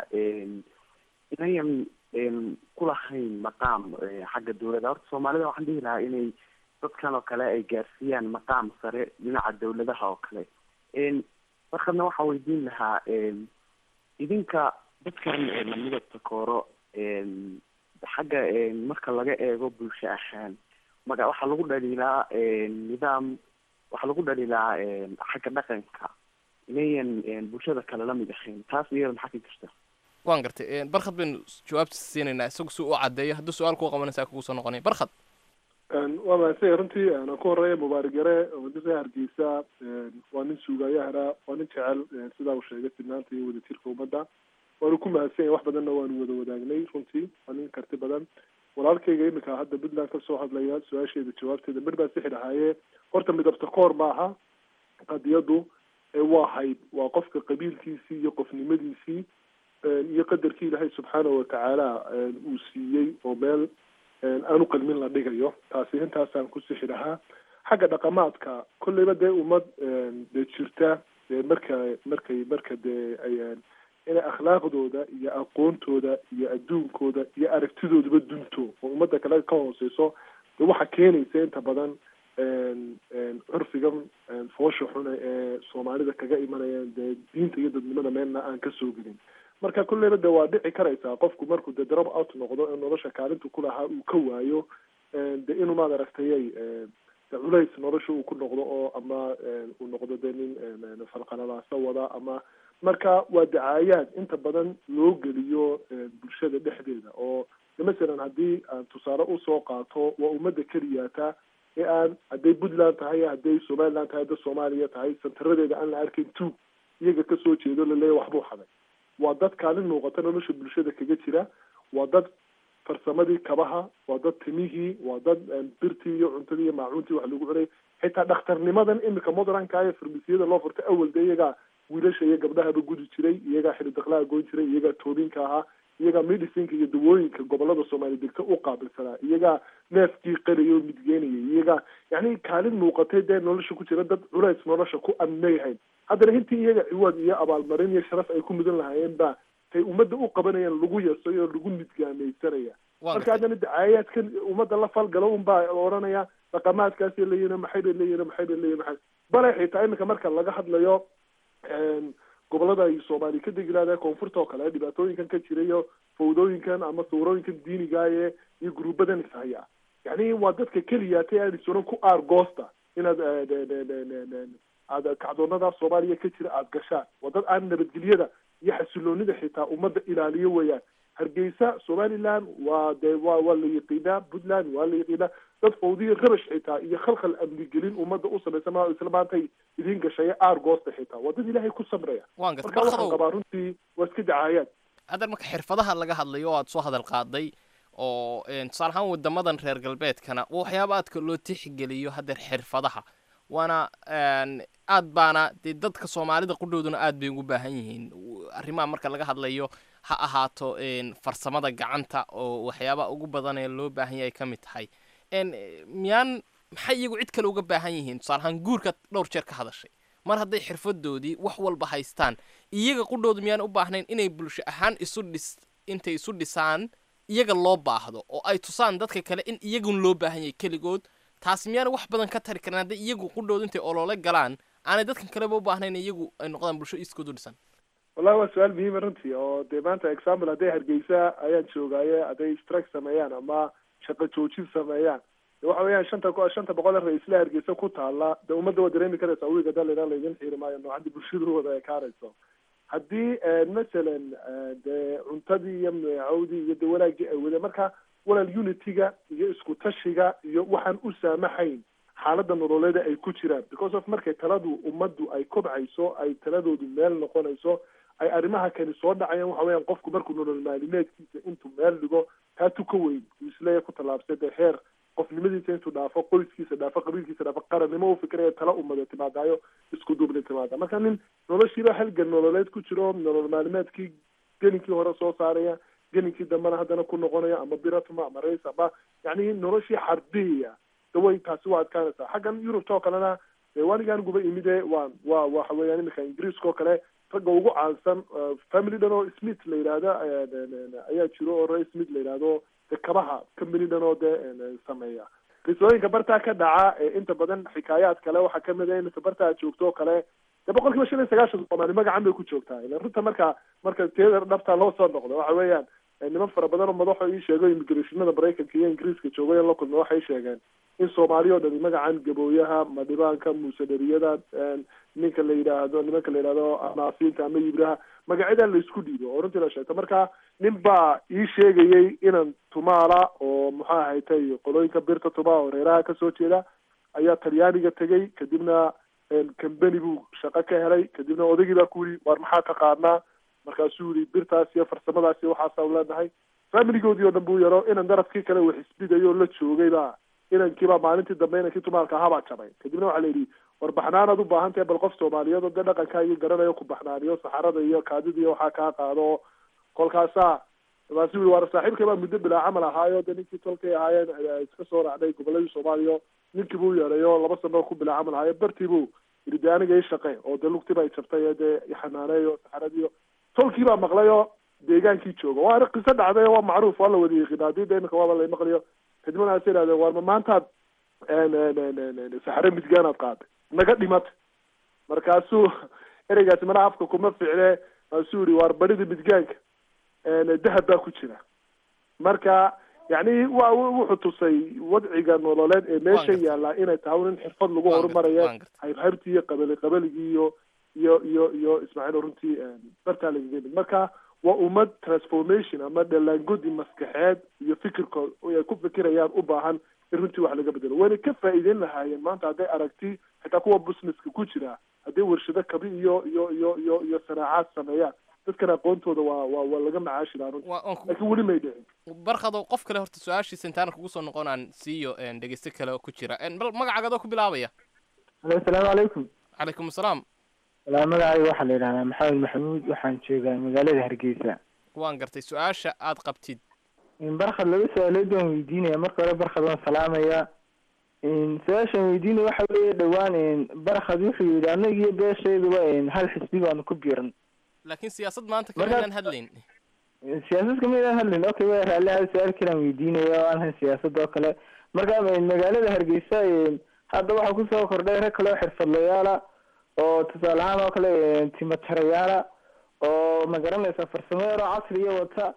inayan kulahayn maqaam xagga dawladda horta soomaalida waxaan dhihi lahaa inay dadkan oo kale ay gaarsiiyaan maqaam sare dhinaca dawladaha oo kale markadna waxaa weydiin lahaa idinka dadkan la midabta kooro xagga marka laga eego bulsho ahaan maga waxaa lagu dhaliilaa nidaam waxaa lagu dhaliilaa xagga dhaqanka inayan bulshada kale la mid ahayn taas iyada maxaa ka jirta waan gartay barkhad baynu jawaabta siinaynaa isagu si u caddeeyo hadduu su-aal kuu qabanaysaa kugu soo noqonay barkhad waa mahadsan runtii aan ku horeeya mubaarak yare oo dadka hargeysa waa nin suugayahana waa nin jecel sidaa uu sheegay sinaanta iyo wadajirka ummadda waanu ku mahadsan yahay wax badanna waanu wada wadaagnay runtii waa nin karti badan walaalkayga imika hadda puntland kasoo hadlaya su-aasheeda jawaabteeda mir baa sixi dhahaaye horta midabta koor maaha qadiyadu waa hayb waa qofka qabiilkiisii iyo qofnimadiisii iyo qadarkii ilaahay subxaanahu watacaala uu siiyey oo meel aanu qalmin la dhigayo taasi intaasaan ku sixi lahaa xagga dhaqamaadka kolleyba dee ummad dee jirta dee marka markay marka dee ay inay akhlaaqdooda iyo aqoontooda iyo adduunkooda iyo aragtidooduba dunto oo ummadda kale ka hooseyso dee waxaa keenaysa inta badan curfigan foosha xune ee soomaalida kaga imanayaan dee diinta iyo dadnimada meelna aan kasoo gelin marka kulleyba de waa dhici karaysaa qofku markuu de drop out noqdo ee nolosha kaalintu kulahaa uu ka waayo de inuu maad aragtayay de culays nolosha uu ku noqdo oo ama uu noqdo de nin falqalalaasa wada ama marka waa dacaayaad inta badan loo geliyo bulshada dhexdeeda oo de masalan haddii aan tusaale usoo qaato waa ummadda keliyaata ee aan hadday puntland tahay hadday somaliland tahay hadday soomaaliya tahay santaradeeda aan la arkayn tuug iyaga kasoo jeedo laleeya waxbuu xaday waa dad kaalin muuqata nolosha bulshada kaga jira waa dad farsamadii kabaha waa dad timihii waa dad birtii iyo cuntadii iyo maacuuntii wax lagu cunay xitaa dhakhtarnimadan imika modernka ee farmasiyada loo furtay awal de iyagaa wiilasha iyo gabdhahaba gudi jiray iyagaa xili daklaha goyn jiray iyagaa toobinka ahaa iyagaa medicinka iyo dawooyinka gobolada soomaali degta u qaabilsanaa iyagaa neefkii qaraya oo midgeynaya iyagaa yani kaalin muuqatay dee nolosha ku jira dad culays nolosha ku amnayahayn haddana intii iyaga ciwaad iyo abaalmarin iyo sharaf ay ku mudan lahaayeen baa tay ummadda u qabanayaan lagu yasay oo lagu nidgaameysanaya marka haddana dacaayaadkan ummadda la falgalo unbaa odhanaya dhaqamaadkaasay leeyihin maxay bay leeyihin maxay bay leeyihin maxay bale xitaa iminka marka laga hadlayo gobolada ay soomaali ka degi lahaday koonfurta oo kale dhibaatooyinkan ka jira iyo fawdooyinkan ama suurooyinkan diinigaaye iyo gruubadan ishaya yani waa dadka keliya ta aad isuran ku aargoosta inaad aad kacdoonada soomaaliya ka jira aada gashaan waa dad aan nabadgelyada iyo xasiloonida xitaa ummadda ilaaliyo weeyaan hargeysa somaliland waa de wa waa la yaqiinaa puntland waa la yaqiinaa dad fawdiya rabash xitaa iyo khalkhal amnigelin ummadda u samaysan maa isla maantay idiin gashaya aargoosta xitaa waa dad ilaahay ku samraya waan garta marka waxaan barkadow qabaa runtii waa iska dacaayaan haddana marka xirfadaha laga hadlayo oo aad soo hadal qaaday oo een, tusaale ahaan wadamadan reer galbeedkana waa waxyaaba aadka loo tixgeliyo haddeer xirfadaha waana een, aad baana dee dadka soomaalida qudhooduna aad bay ugu baahan yihiin W- arrimaha marka laga hadlayo ha ahaato een, farsamada gacanta oo waxyaaba ugu badan ee loo baahan yahay ka mid tahay een, eh, miyaan maxay iyagu cid kale uga baahan yihiin tusaale ahaan guurka dhowr jeer ka hadashay mar hadday xirfadoodii wax walba haystaan iyaga qudhoodu miyaan u baahnayn inay bulsho ahaan isu dhis intay isu dhisaan iyaga loo baahdo oo ay tusaan dadka kale in iyagun loo baahan yahay keligood taasi miyaan wax badan ka tari karin hadday iyagu qudhoodu intay olole galaan aanay dadkan kaleba u baahnayn iyagu ay noqdaan bulsho iskood u dhisan wallahi waa su-aal muhiima runtii oo dee maanta example hadday hargeysa ayaan joogaaye hadday strike sameeyaan ama shaqo joojin sameeyaan de waxa weeyaan shanta ko- shanta boqol ee ra-iisla hargeysa ku taala de ummadda waa dareemi karaysaa wiiga dalina laydin xiiri maayo noocadii bulshada u wada ekaanayso haddii masalan dee cuntadii iyo meecawdii iyo de wanaagii ay wadeen marka walaal unityga iyo isku tashiga iyo waxaan u saamaxayn xaaladda nololeeda ay ku jiraan because of markay taladu ummaddu ay kobcayso ay taladoodu meel noqonayso ay arrimaha kani soo dhacayaan waxa weeyaan qofku markuu nolol maalimeedkiisa intuu meel dhigo taatu ka weyn uu isleeya ku tallaabsay dee heer qofnimadiisa intuu dhaafo qoyskiisa dhaafo qabiilkiisa dhaafo qarannimo u fikiraya tala umade timaadaayo isku duubni timaada marka nin noloshiiba halgan nololeed ku jiro nolol maalimeedkii geninkii hore soo saaraya geninkii dambena haddana ku noqonaya ama biratuma ama rays ama yani noloshii xardiyaya daway taasi waa adkaanaysaa xaggan yurubta oo kalena dee wanigaan guba imide waa waa waxa weeyaan iminka ingiriiska oo kale ragga ugu caansan family dhan oo smith la yidhaahda ayaa jiro oo ray smith la yidhaahdo de kabaha company dhan oo dee sameeya qisooyinka bartaa ka dhaca ee inta badan xikaayaad kale waxaa kamid a iminka bartaa joogto oo kale de boqol kiiba shan iyo sagaashan soomaali magacan bay ku joogtaa ilan runta marka marka teeda dhabta loo soo noqdo waxa weeyaan niman fara badan oo madaxo ii sheego immigrationada maraykanka iyo ingiriiska joogay la kulma waxay sheegeen in soomaali oo dhani magacan gabooyaha madhibaanka muusadariyada ninka la yidhaahdo nimanka la yidhahdo anaafiinta ama yibraha magacyadaa laisku dhiibo oo runtii la sheegto marka nin baa ii sheegayay inan tumaala oo muxuu ahaytay qolooyinka birta tuma oo reeraha kasoo jeeda ayaa talyaaniga tegay kadibna cambeni buu shaqo ka helay kadibna odaygii baa ku yidhi waar maxaa taqaanaa markaasuu yihi birtaas iyo farsamadaas iyo waxaasa leenahay familigoodii oo dhan buu yaro inan darafkii kale uu xisbidayo oo la joogay baa inankiibaa maalintii dambe inankii tumaalka ahaa baa jabay kadibna waxaa la yidhi war baxnaanaad u baahan tahay bal qof soomaaliyeed oo dee dhaqankaagii garanayo ku baxnaaniyo saxarada iyo kaadida iyo waxaa kaa qaado kolkaasaa markaasuu yihi waar saaxiibkay baa muddo bilaa camal ahaayo dee ninkii tolkay ahaayeen iska soo raacday goboladii soomaaliya ninkii buu yeedayo laba sano ku bilaa camal ahaayo bartii buu yidhi dee aniga ii shaqe oo dee lugtiba ay jabtay ee dee ixanaaneeyo saxaradiiyo tolkii baa maqlayoo deegaankii jooga waa qiso dhacday waa macruuf waa la wada yiqiina haddii de imika waaba la maqlayo kadibna waxaas yidhahdeen waar ma maantaad saxare midgaanaad qaaday naga dhimata markaasuu ereygaasi mana afka kuma ficne markaasuu yihi waar barida midgaanka dahab baa ku jira marka yani wa wuxuu tusay wadciga nololeed ee meesha yaallaa inay tahay in xirfad lagu horumaraya haybhaybtii iyo qabali qabaligii iyo iyo iyo iyo ismaaciil runtii bartaa lagaga mid marka waa ummad transformation ama dhalaangodi maskaxeed iyo fikirkood ay ku fikirayaan u baahan in runtii wax laga bedelo wayna ka faa'iideyn lahaayeen maanta hadday aragti xitaa kuwa businesska ku jira hadday warshado kabi iyo iyo iyo iyo iyo sanaacaad sameeyaan dadkan aqoontooda waa waa waa laga macaashi lahaa runtii laakiin weli may dhicin barkado qof kale horta su-aashiisa intaana kugu soo noqonaan siiyo dhegeyste kale oo ku jira bal magacaagadoo ku bilaabaya alo asalaamu calaykum calaykum asalaam walaa magacayga waxaa la yidhahdaa maxamed maxamuud waxaan joogaa magaalada hargeysa waan gartay su-aasha aad qabtid barkhad laba su-aalood waan weydiinaya marka hore barkhad waan salaamaya su-aashaan weydiinaya waxa weeye dhowaan barkhad wuxuu yidhi anaga iyo beeshayduba hal xisbi baanu ku biiran laakiin siyaasad maanta Marka- kamaynaan hadlayn siyaasad kamaydaan hadlin okay waa raalli hal su-aal kalaan weydiinaya oo aan ahayn siyaasad oo kale marka magaalada hargeysa hadda waxaa kusoo kordhay rag kale oo xirfadlayaala oo tusaale ahaan oo kale timatarayaala oo magaranaysa farsamo yaroo casriya wata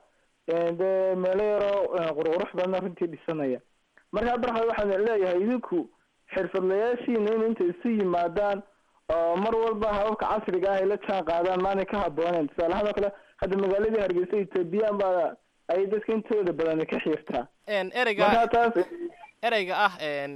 dee meelo yaroo qurqurux badan runtii dhisanaya marka barxad waxaan leeyahay idinku xirfadlayaashiina in inta isu yimaadaan oo mar walba hababka casriga ah ay la jaan qaadaan maanay ka habooneen tusaale ahaan oo kale hadda magaaladii hargeysa ethoobiyan baa ay dadka intooda badan ka xiirtaa ereyga marka taas ereyga ah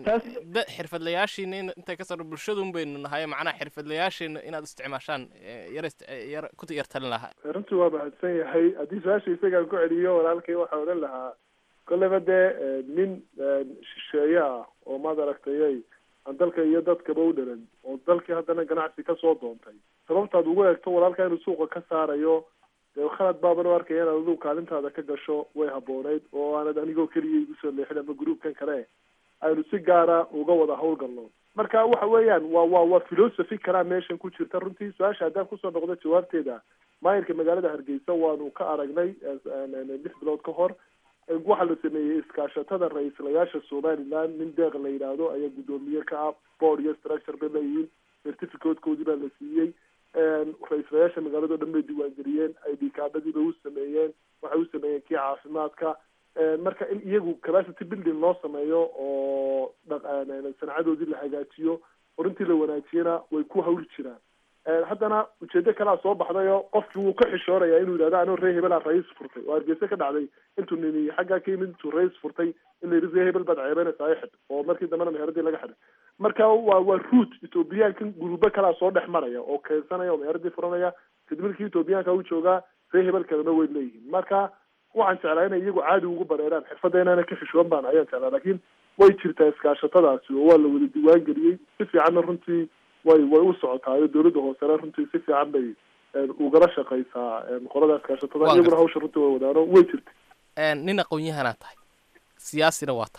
da xirfadlayaashiina in intay ka saro bulshadun baynu nahay macnaha xirfadlayaashiina inaad isticmaashaan eh, yar ist- eh, yar ku yar talin lahaa runtii waa mahadsan yahay haddii su-aasha isagaan ku celiyo walaalkay waxaa odhan lahaa kolleyba dee eh, nin eh, shisheeye ah oo maad aragtayay aan dalka iyo dadkaba u dhalan oo dalkii haddana ganacsi kasoo doontay sababtaad ugu eegto walaalka inuu suuqa ka saarayo dee khalad baaban u arkaya inaad adigu kaalintaada ka gasho way habooneyd oo aanad anigoo keliya igu soo leexin ama groupkan kale aynu si gaara uga wada hawlgalno marka waxa weeyaan waa waa waa philosophy kalaa meeshan ku jirta runtii su-aasha haddaan kusoo noqdo jawaabteeda maayirka magaalada hargeysa waanu ka aragnay lix bilood ka hor waxaa la sameeyey iskaashatada ra-iislayaasha somaliland nin deeq la yidhaahdo ayaa guddoomiye ka ah board iyo structure bay leeyihiin certificatekoodii baa la siiyey ra-iislayaasha magaalado dhan bay diiwaangeliyeen id kaadhadii bay u sameeyeen waxay u sameeyeen kii caafimaadka marka in iyagu capacity building loo sameeyo oo dhaq- sancadoodii la hagaajiyo oo runtii la wanaajiyana way ku hawli jiraan haddana ujeedo kalea soo baxdayo qofkii wuu ka xishooraya inuu yidhahdo anoo ree hebelaa rais furtay oo hargeysa ka dhacday intuu nini xaggaa ka yimid intuu rais furtay in la yidhi ree hebel baad ceebeynaysaa xidh oo markii dambena meheradii laga xidhay marka waa waa root ethoobiyaankan gurubo kalaa soo dhex maraya oo keensanaya oo meheradii furanaya kadib markii ethoobiyaanka u joogaa ree hebel kalena way leeyihiin marka waxaan jeclaa inay iyagu caadi ugu bareeraan xirfadda inaana ka xishoon baan ayaan jeclaa laakiin way jirtaa iskaashatadaasi oo waa la wada diiwaan geliyey si fiicanna runtii way way u socotaayo dowladda hoosena runtii si fiican bay ugala shaqaysaa qolada iskaashatada Waa iyaguna gartay. hawsha runtii way wadaano way jirta nin aqoon-yahanaa tahay siyaasina waa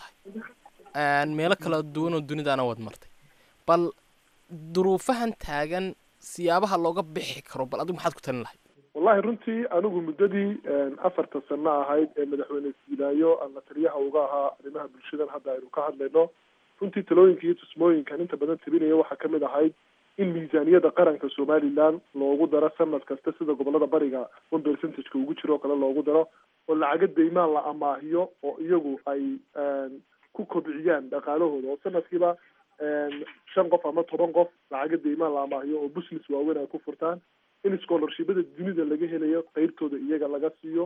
tahay meelo kala duwan oo dunidaana waad martay bal duruufahan taagan siyaabaha looga bixi karo bal adigu maxaad ku talin lahay wallahi runtii anigu muddadii afarta sano ahayd ee madaxweyne siilaayo aan la taliyaha uga ahaa arrimaha bulshadan hadda aynu ka hadlayno runtii talooyinka iyo tusmooyinkan inta badan tabinaya waxaa kamid ahayd in miisaaniyada qaranka somaliland loogu daro sanad kasta sida gobolada bariga one percentageka ugu jiro oo kale loogu daro oo lacaga deymaan la amaahiyo oo iyagu ay ku kobciyaan dhaqaalahooda oo sanadkiiba shan qof ama toban qof lacaga deymaan la amaahiyo oo business waaweyn ay ku furtaan in scholarshipada dunida laga helayo qeybtooda iyaga laga siiyo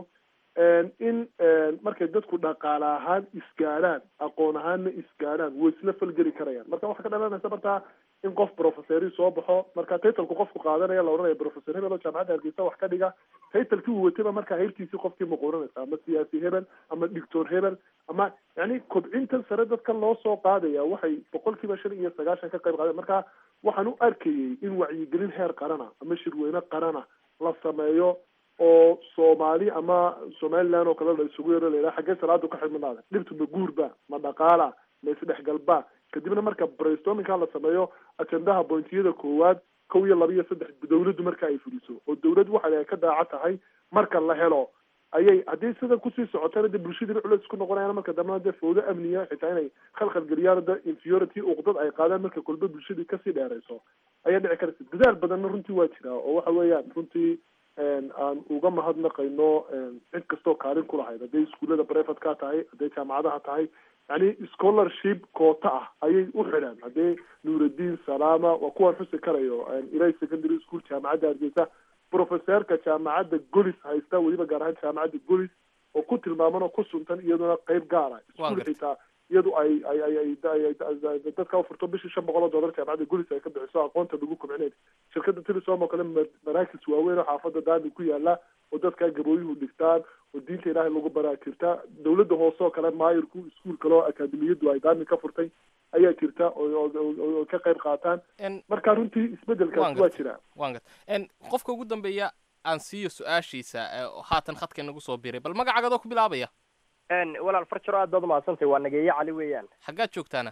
in markay dadku dhaqaale ahaan isgaadhaan aqoon ahaanna isgaadhaan way isla falgeli karayaan marka waxaa ka dhalanaysa markaa in qof professori soo baxo marka titlku qofku qaadanaya la odhanaya professor hebel oo jaamacadda hargeysa wax ka dhiga titlekii uu watayba markaa heyrtiisii qofkii muquuranaysa ama siyaasi hebel ama doctor hebel ama yani kobcintan sare dadka loo soo qaadaya waxay boqolkiiba shan iyo sagaashan ka qayb qaadeen marka waxaan u arkayay in wacyigelin heer qarana ama shirweyne qarana la sameeyo oo soomaali ama somaliland oo kale la isugu yaro la yidhaha xaggee salaadu ka xidhmanaada dhibtu ma guurba ma dhaqaala ma isdhexgalba kadibna marka brainstormingka la sameeyo ajendaha bointiyada koowaad kow iyo laba iyo saddex dawladdu marka ay fuliso oo dawlad waxa ay ka daaca tahay marka la helo ayay haddii sida kusii socotana de bulshadiina culeys ku noqonayaan marka dambena dee fawdo amniya xitaa inay khalkhal geliyaan de inferiority uqdad ay qaadaan marka kolba bulshadii kasii dheerayso ayaa dhici karaysa dadaal badanna runtii waa jiraa oo waxa weeyaan runtii aan uga mahadnaqayno cid kastoo kaalin ku lahayd hadday iskuullada brevet ka tahay hadday jaamacadaha tahay yani scholarship koota ah ayay u xidhaan haddii nuuraddiin salaama waa kuwaan xusi karayo ilay secondary school jaamacadda hargeysa professeerka jaamacadda golis haysta weliba gaar ahaan jaamacadda golis oo ku tilmaaman oo ku suntan iyaduna qeyb gaara iskuul gartay. xitaa iyadu ay ay ay ay ay- ay- dadka ufurto bishii shan boqol oo dollar jaamacadda golis ay ka bixiso aqoonta lagu kobcinay shirkadda telesom oo kale ma- maraakis waaweyn oo xaafadda daami ku yaala oo dadka gabooyuhu dhigtaan oo diinta ilaahay lagu baraa jirta dawladda hoose oo kale maayirku iskuul kale oo akaademiyadu ay daami ka furtay ayaa jirta oo oo- oo oo ka qayb qaataan marka runtii isbedelkaasi waa jira waan gart n qofka ugu dambeeya aan siiyo su-aashiisa ee haatan khadka nagu soo biray bal magacaagadoo ku bilaabaya n walaal farjaro aad baad umahadsantahay waa nageeye cali weeyaan xaggaad joogtaana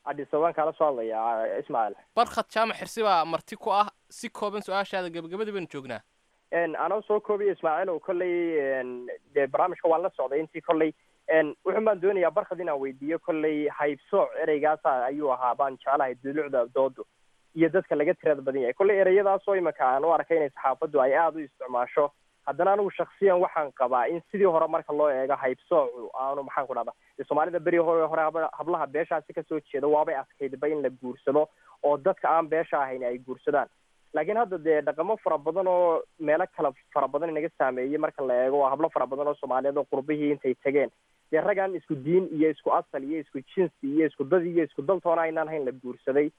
adhisaban kala soo hadlaya ismaaciil barkhad jaamac xirsi baa marti ku ah si kooban su-aashaada gebagabadii baynu joognaa anoo soo koobiya ismaaciil oo kolley dee barnaamijka waan la socday intii kolley wuxun baan doonayaa barkhad inaan weydiiyo kolley haybsooc ereygaasa ayuu ahaa baan jeclahay dulucda doodu iyo dadka laga tirada badan yahay kolley ereyadaasoo imanka aan u arkay inay saxaafaddu ay aada u isticmaasho haddana anigu shaksiyan waxaan qabaa in sidii hore marka loo eego haybsoocu aanu maxaan ku dhahda soomaalida beri hore hore hablaha beeshaasi kasoo jeeda waabay adkaydba in la guursado oo dadka aan beesha ahayn ay guursadaan laakiin hadda dee dhaqamo fara badan oo meelo kala fara badan inaga saameeyey marka la eego oo hablo fara badan oo soomaaliyeed oo qurbihii intay tageen dee raggaan isku diin iyo isku asal iyo isku jinsi iyo isku dad iyo isku daltoona aynaan hayn la guursaday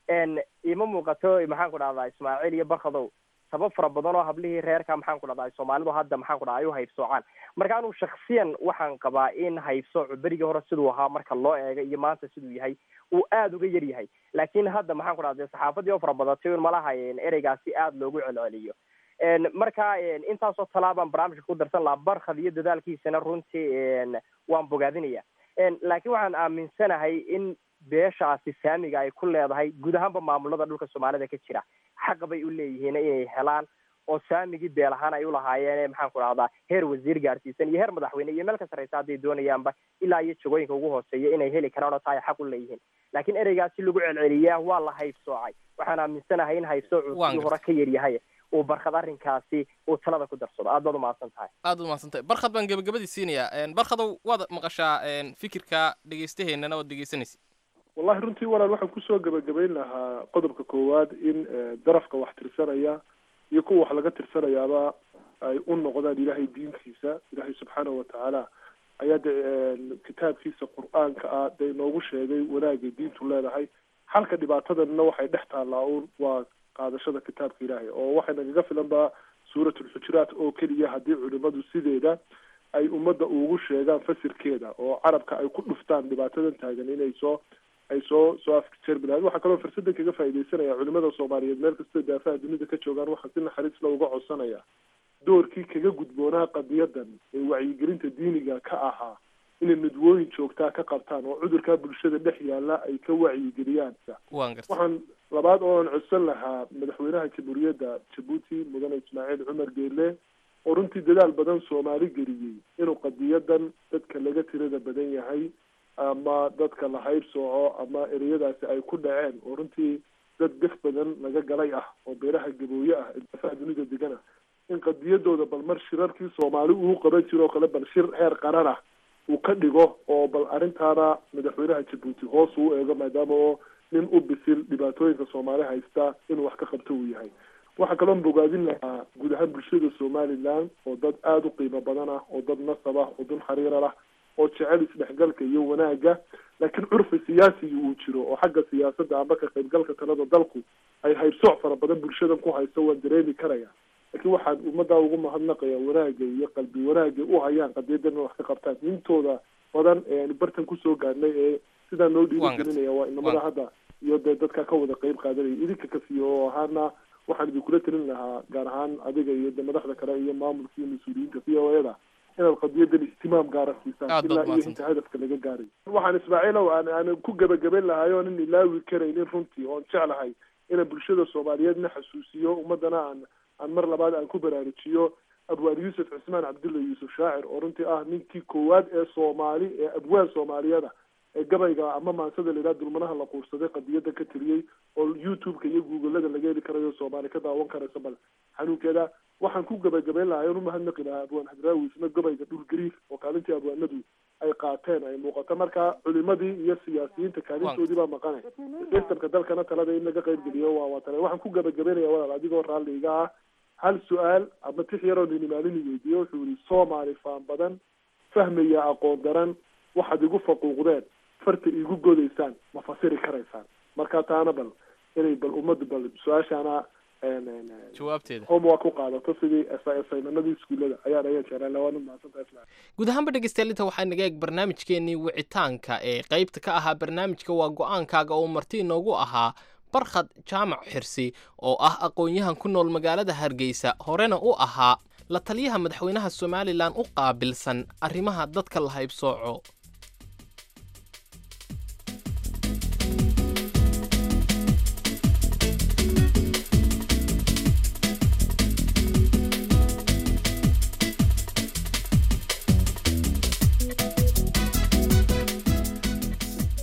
ima muuqato maxaan ku dhahdaa ismaaciil iyo barkadow sabab fara badan oo hablihii reerka maxaan ku dhahdaa soomaalidu hadda maxaan ku dhahdaa ay u haybsoocaan marka anigu shaksiyan waxaan qabaa in haybsoocu berigii hore siduu ahaa marka loo eego iyo maanta siduu yahay uu aada uga yar yahay laakiin hadda maxaan ku dhahda saxaafadii oo fara badatay un malaha ereygaasi aada loogu celceliyo marka intaasoo talaabaan barnaamijka ku darsan lahaa barkhad iyo dadaalkiisana runtii waan bogaadinaya laakiin waxaan aaminsanahay in beeshaasi saamiga ay ku leedahay guud ahaanba maamulada dhulka soomaalida ka jira xaq bay u leeyihiin inay helaan oo saamigii beel ahaan ay ulahaayeen maxaan ku dhahdaa heer wasiir gaarsiisan iyo heer madaxweyne iyo meel ka sarreysa hadday doonayaanba ilaa iyo jagooyinka ugu hooseeya inay heli karaan oo taa ay xaq u leeyihiin laakiin ereygaasi lagu celceliyaa waa la haybsoocay waxaan aaminsanahay in haybsoocu sidii hore ka yar yahay uu barkhad arrinkaasi uu talada ku darsado aad baad umahadsan tahay aad umahadsan tahay barkhad baan gebagabadii siinayaa barkhadow waad maqashaa fikirka dhegeystaheennana waad dhegeysanaysa wallahi runtii walaal waxaan kusoo gebagabayn lahaa qodobka koowaad in darafka wax tirsanaya iyo kuwa wax laga tirsanayaaba ay u noqdaan ilaahay diinkiisa ilaahay subxaanahu watacaala ayaa de kitaabkiisa qur-aanka ah dee inoogu sheegay wanaagay diintu leedahay xalka dhibaatadanna waxay dhex taallaa un waa qaadashada kitaabka ilaahay oo waxay nagaga filan ba suuratulxujuraat oo keliya haddii culimadu sideeda ay ummadda ugu sheegaan fasirkeeda oo carabka ay ku dhuftaan dhibaatadan taagan inay soo ay soo soo afjeermi lahayd waxaa kaloo fursadan kaga faaidaysanaya culimada soomaaliyeed meel kastoo daafaha dunida ka joogaan waxaa si naxariis la uga codsanaya doorkii kaga gudboonaa qadiyadan ee wacyigelinta diiniga ka ahaa inay midwooyin joogtaa ka qabtaan oo cudurkaa bulshada dhex yaala ay ka wacyigeliyaan waxaan labaad ooan codsan lahaa madaxweynaha jamhuuriyadda jabuuti mudane ismaaciil cumar geele oo runtii dadaal badan soomaali geliyey inuu qadiyadan dadka laga tirada badan yahay ama dadka la hayb sooco ama ereyadaasi ay ku dhaceen oo runtii dad gaf badan laga galay ah oo beeraha gabooye ah ee daafaha dunida degan ah in qadiyadooda bal mar shirarkii soomaali uu qaban jiro oo kale bal shir heer qaran ah uu ka dhigo oo bal arrintaana madaxweynaha jabuuti hoos uu eego maadaama oo nin u bisil dhibaatooyinka soomaali haysta inuu wax ka qabto uu yahay waxaa kaloon bogaadin lahaa guud ahaan bulshada somaliland oo dad aada u qiimo badan ah oo dad nasab ah oo dun xariira lah oo jecel isdhexgalka iyo wanaagga laakiin curfi siyaasiga uu jiro oo xagga siyaasadda amba ka qaybgalka talada dalku ay haybsooc fara badan bulshadan ku haysto waan dareemi karaya laakiin waxaan ummaddaa ugu mahadnaqaya wanaagga iyo qalbi wanaagga u hayaan qadiyadan in wax ka qabtaan intooda badan ee aanu bartan kusoo gaadhnay ee sidaa noo dhiirigelinaya waa inamada hadda iyo dee dadka ka wada qeyb qaadanaya idinka kafiyo oo ahaana waxaan idinkula talin lahaa gaar ahaan adiga iyo de madaxda kale iyo maamulka iyo mas-uuliyiinta v o eda inaad qadiyadan ihtimaam gaara siisaan ilaa iyo inta hadafka laga gaaray waxaan ismaaciilow aan aan ku gebagaben lahay oo nin ilaawi karaynin runtii oon jeclahay inaan bulshada soomaaliyeedna xasuusiyo ummadana aan aan mar labaad aan ku baraarujiyo abwaan yuusuf cismaan cabdulla yuusuf shaacir oo runtii ah ninkii koowaad ee soomaali ee abwaan soomaaliyada ee gabayga ama maansada la yidhaha dulmanaha la quursaday qadiyada ka tiriyey oo youtube-ka iyo googlada laga heli karayo soomaali ka daawan karayso bal xanuunkeeda waxaan ku gebagabeyn lahay oon umahadnaqi lahaa abwaan hadraawi isna gabayga dhul gariif oo kaalintii abwaanadu ay qaateen ay muuqato marka culimadii iyo siyaasiyiinta kaalintoodii baa maqanay sistamka dalkana talada in laga qayb geliyo waa waa tale waxaan ku gebagabeynaya walaal adigoo raalli iga ah hal su-aal ama tix yaroo ninimaalini weydiiye wuxuu yihi soomaali faan badan fahmaya aqoon daran waxaad igu faquuqdeen farta igu godaysaan ma fasiri karaysaan marka taana bal inay bal ummaddu bal su-aashaana jawaabteeda homework ku qaadato sidii assignmenadii iskuullada ayaan ayaa jeclaan lahaa waana mahadsantahay guud ahaanba dhegeystayaal inta waxaa naga eeg barnaamijkeenii wicitaanka ee qaybta ka ahaa barnaamijka waa go-aankaaga oo marti inoogu ahaa barkhad jaamac xirsi oo ah aqoon-yahan ku nool magaalada hargeysa horena u ahaa la taliyaha madaxweynaha somalilan u qaabilsan arrimaha dadka la haybsooco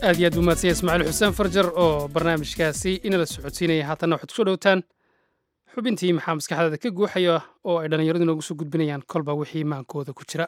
aad iyo aad buu mahadsanya ismaaciil xuseen farjar oo barnaamijkaasi inala socodsiinaya haatanna waxaad kusoo dhowtaan xubintii maxaa maskaxdaada ka guuxaya oo ay dhallinyaradu inoogu soo gudbinayaan kolba wixii maankooda ku jira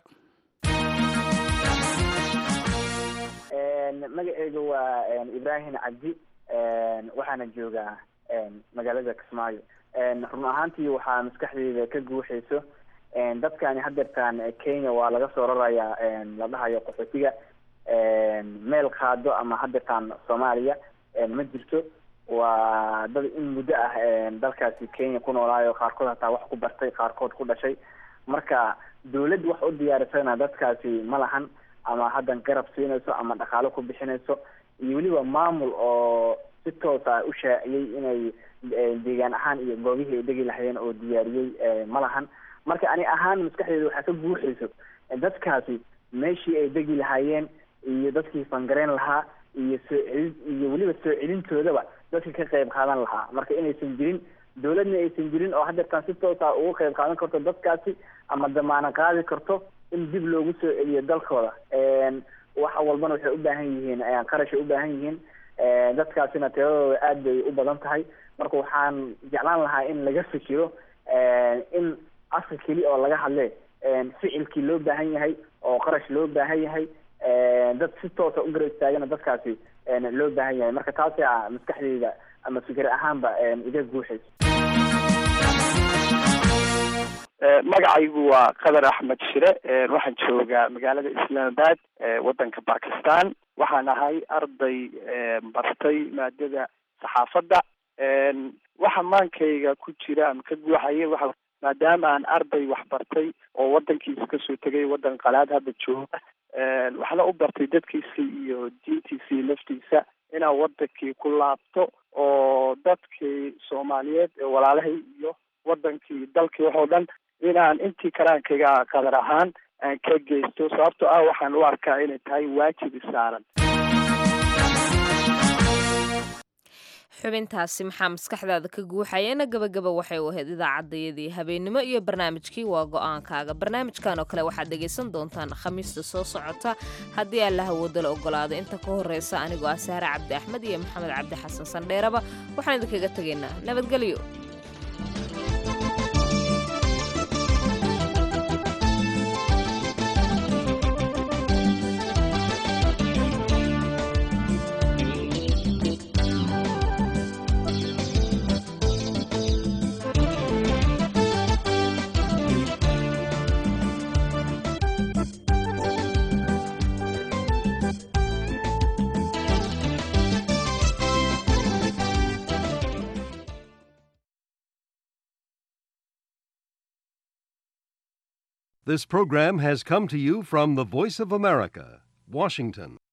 magaceyga waa ibraahim cabdi waxaana joogaa magaalada kismaayo run ahaantii waxaa maskaxdeyda ka guuxayso dadkani hadeertaan kenya waa laga soo rarayaa la dhahayo qaxootiga meel qaado ama hadeertaan soomaaliya ma jirto waa dad in muddo ah dalkaasi kenya ku noolaayo qaarkood hataa wax ku bartay qaarkood ku dhashay marka dawladd wax u diyaarisana dadkaasi ma lahan ama haddan garab siinayso ama dhaqaalo ku bixinayso iyo weliba maamul oo si toos ah u shaaciyey inay deegaan ahaan iyo goobihii ay degi lahayeen oo diyaariyey ma lahan marka ani ahaan maskaxdeeda waxaa ka guuxayso dadkaasi meeshii ay degi lahaayeen iyo dadkii fangareyn lahaa iyo soo celin iyo weliba soo celintoodaba dadka ka qayb qaadan lahaa marka inaysan jirin dawladna aysan jirin oo hadeertaan si toos ah uga qayb qaadan karto dadkaasi ama damaano qaadi karto in dib loogu soo celiyo dalkooda waxa walbana waxay u baahan yihiin qarashay u baahan yihiin dadkaasina tiradooda aad bay u badan tahay marka waxaan jeclaan lahaa in laga fikiro in afka keli oo laga hadle ficilkii loo baahan yahay oo qarash loo baahan yahay dad si toosa u garab istaagana dadkaasi loo baahan yahay marka taasi a maskaxdeyda ama fikir ahaanba iga guuxayso magacaygu waa qadar axmed shire waxaan joogaa magaalada islaamabad waddanka bakistan waxaan ahay arday bartay maadada saxaafadda waxa maankayga ku jira ama ka guuxaya waxa maadaama aan arday wax bartay oo waddankiisa kasoo tegay waddan qalaad hadda jooga waxna u bartay dadkiisa iyo diintiisa iyo naftiisa inaan waddankii ku laabto oo dadkii soomaaliyeed ee walaalahay iyo waddankii dalkii waxoo dhan inaan intii karaankayga qadar ahaan aan ka geysto sababtoo ah waxaan u arkaa inay tahay waajib isaaran xubintaasi maxaa maskaxdaada ka guuxayana gabagaba waxay u ahayd idaacaddayadii habeennimo iyo barnaamijkii waa go-aankaaga barnaamijkan oo kale waxaad dhegaysan doontaan khamiista soo socota haddii allaha wadala ogolaado inta ka horreysa anigoo ah saare cabdi axmed iyo maxamed cabdi xasan sandheeraba waxaan idinkaga tegaynaa nabadgelyo This program has come to you from the Voice of America, Washington.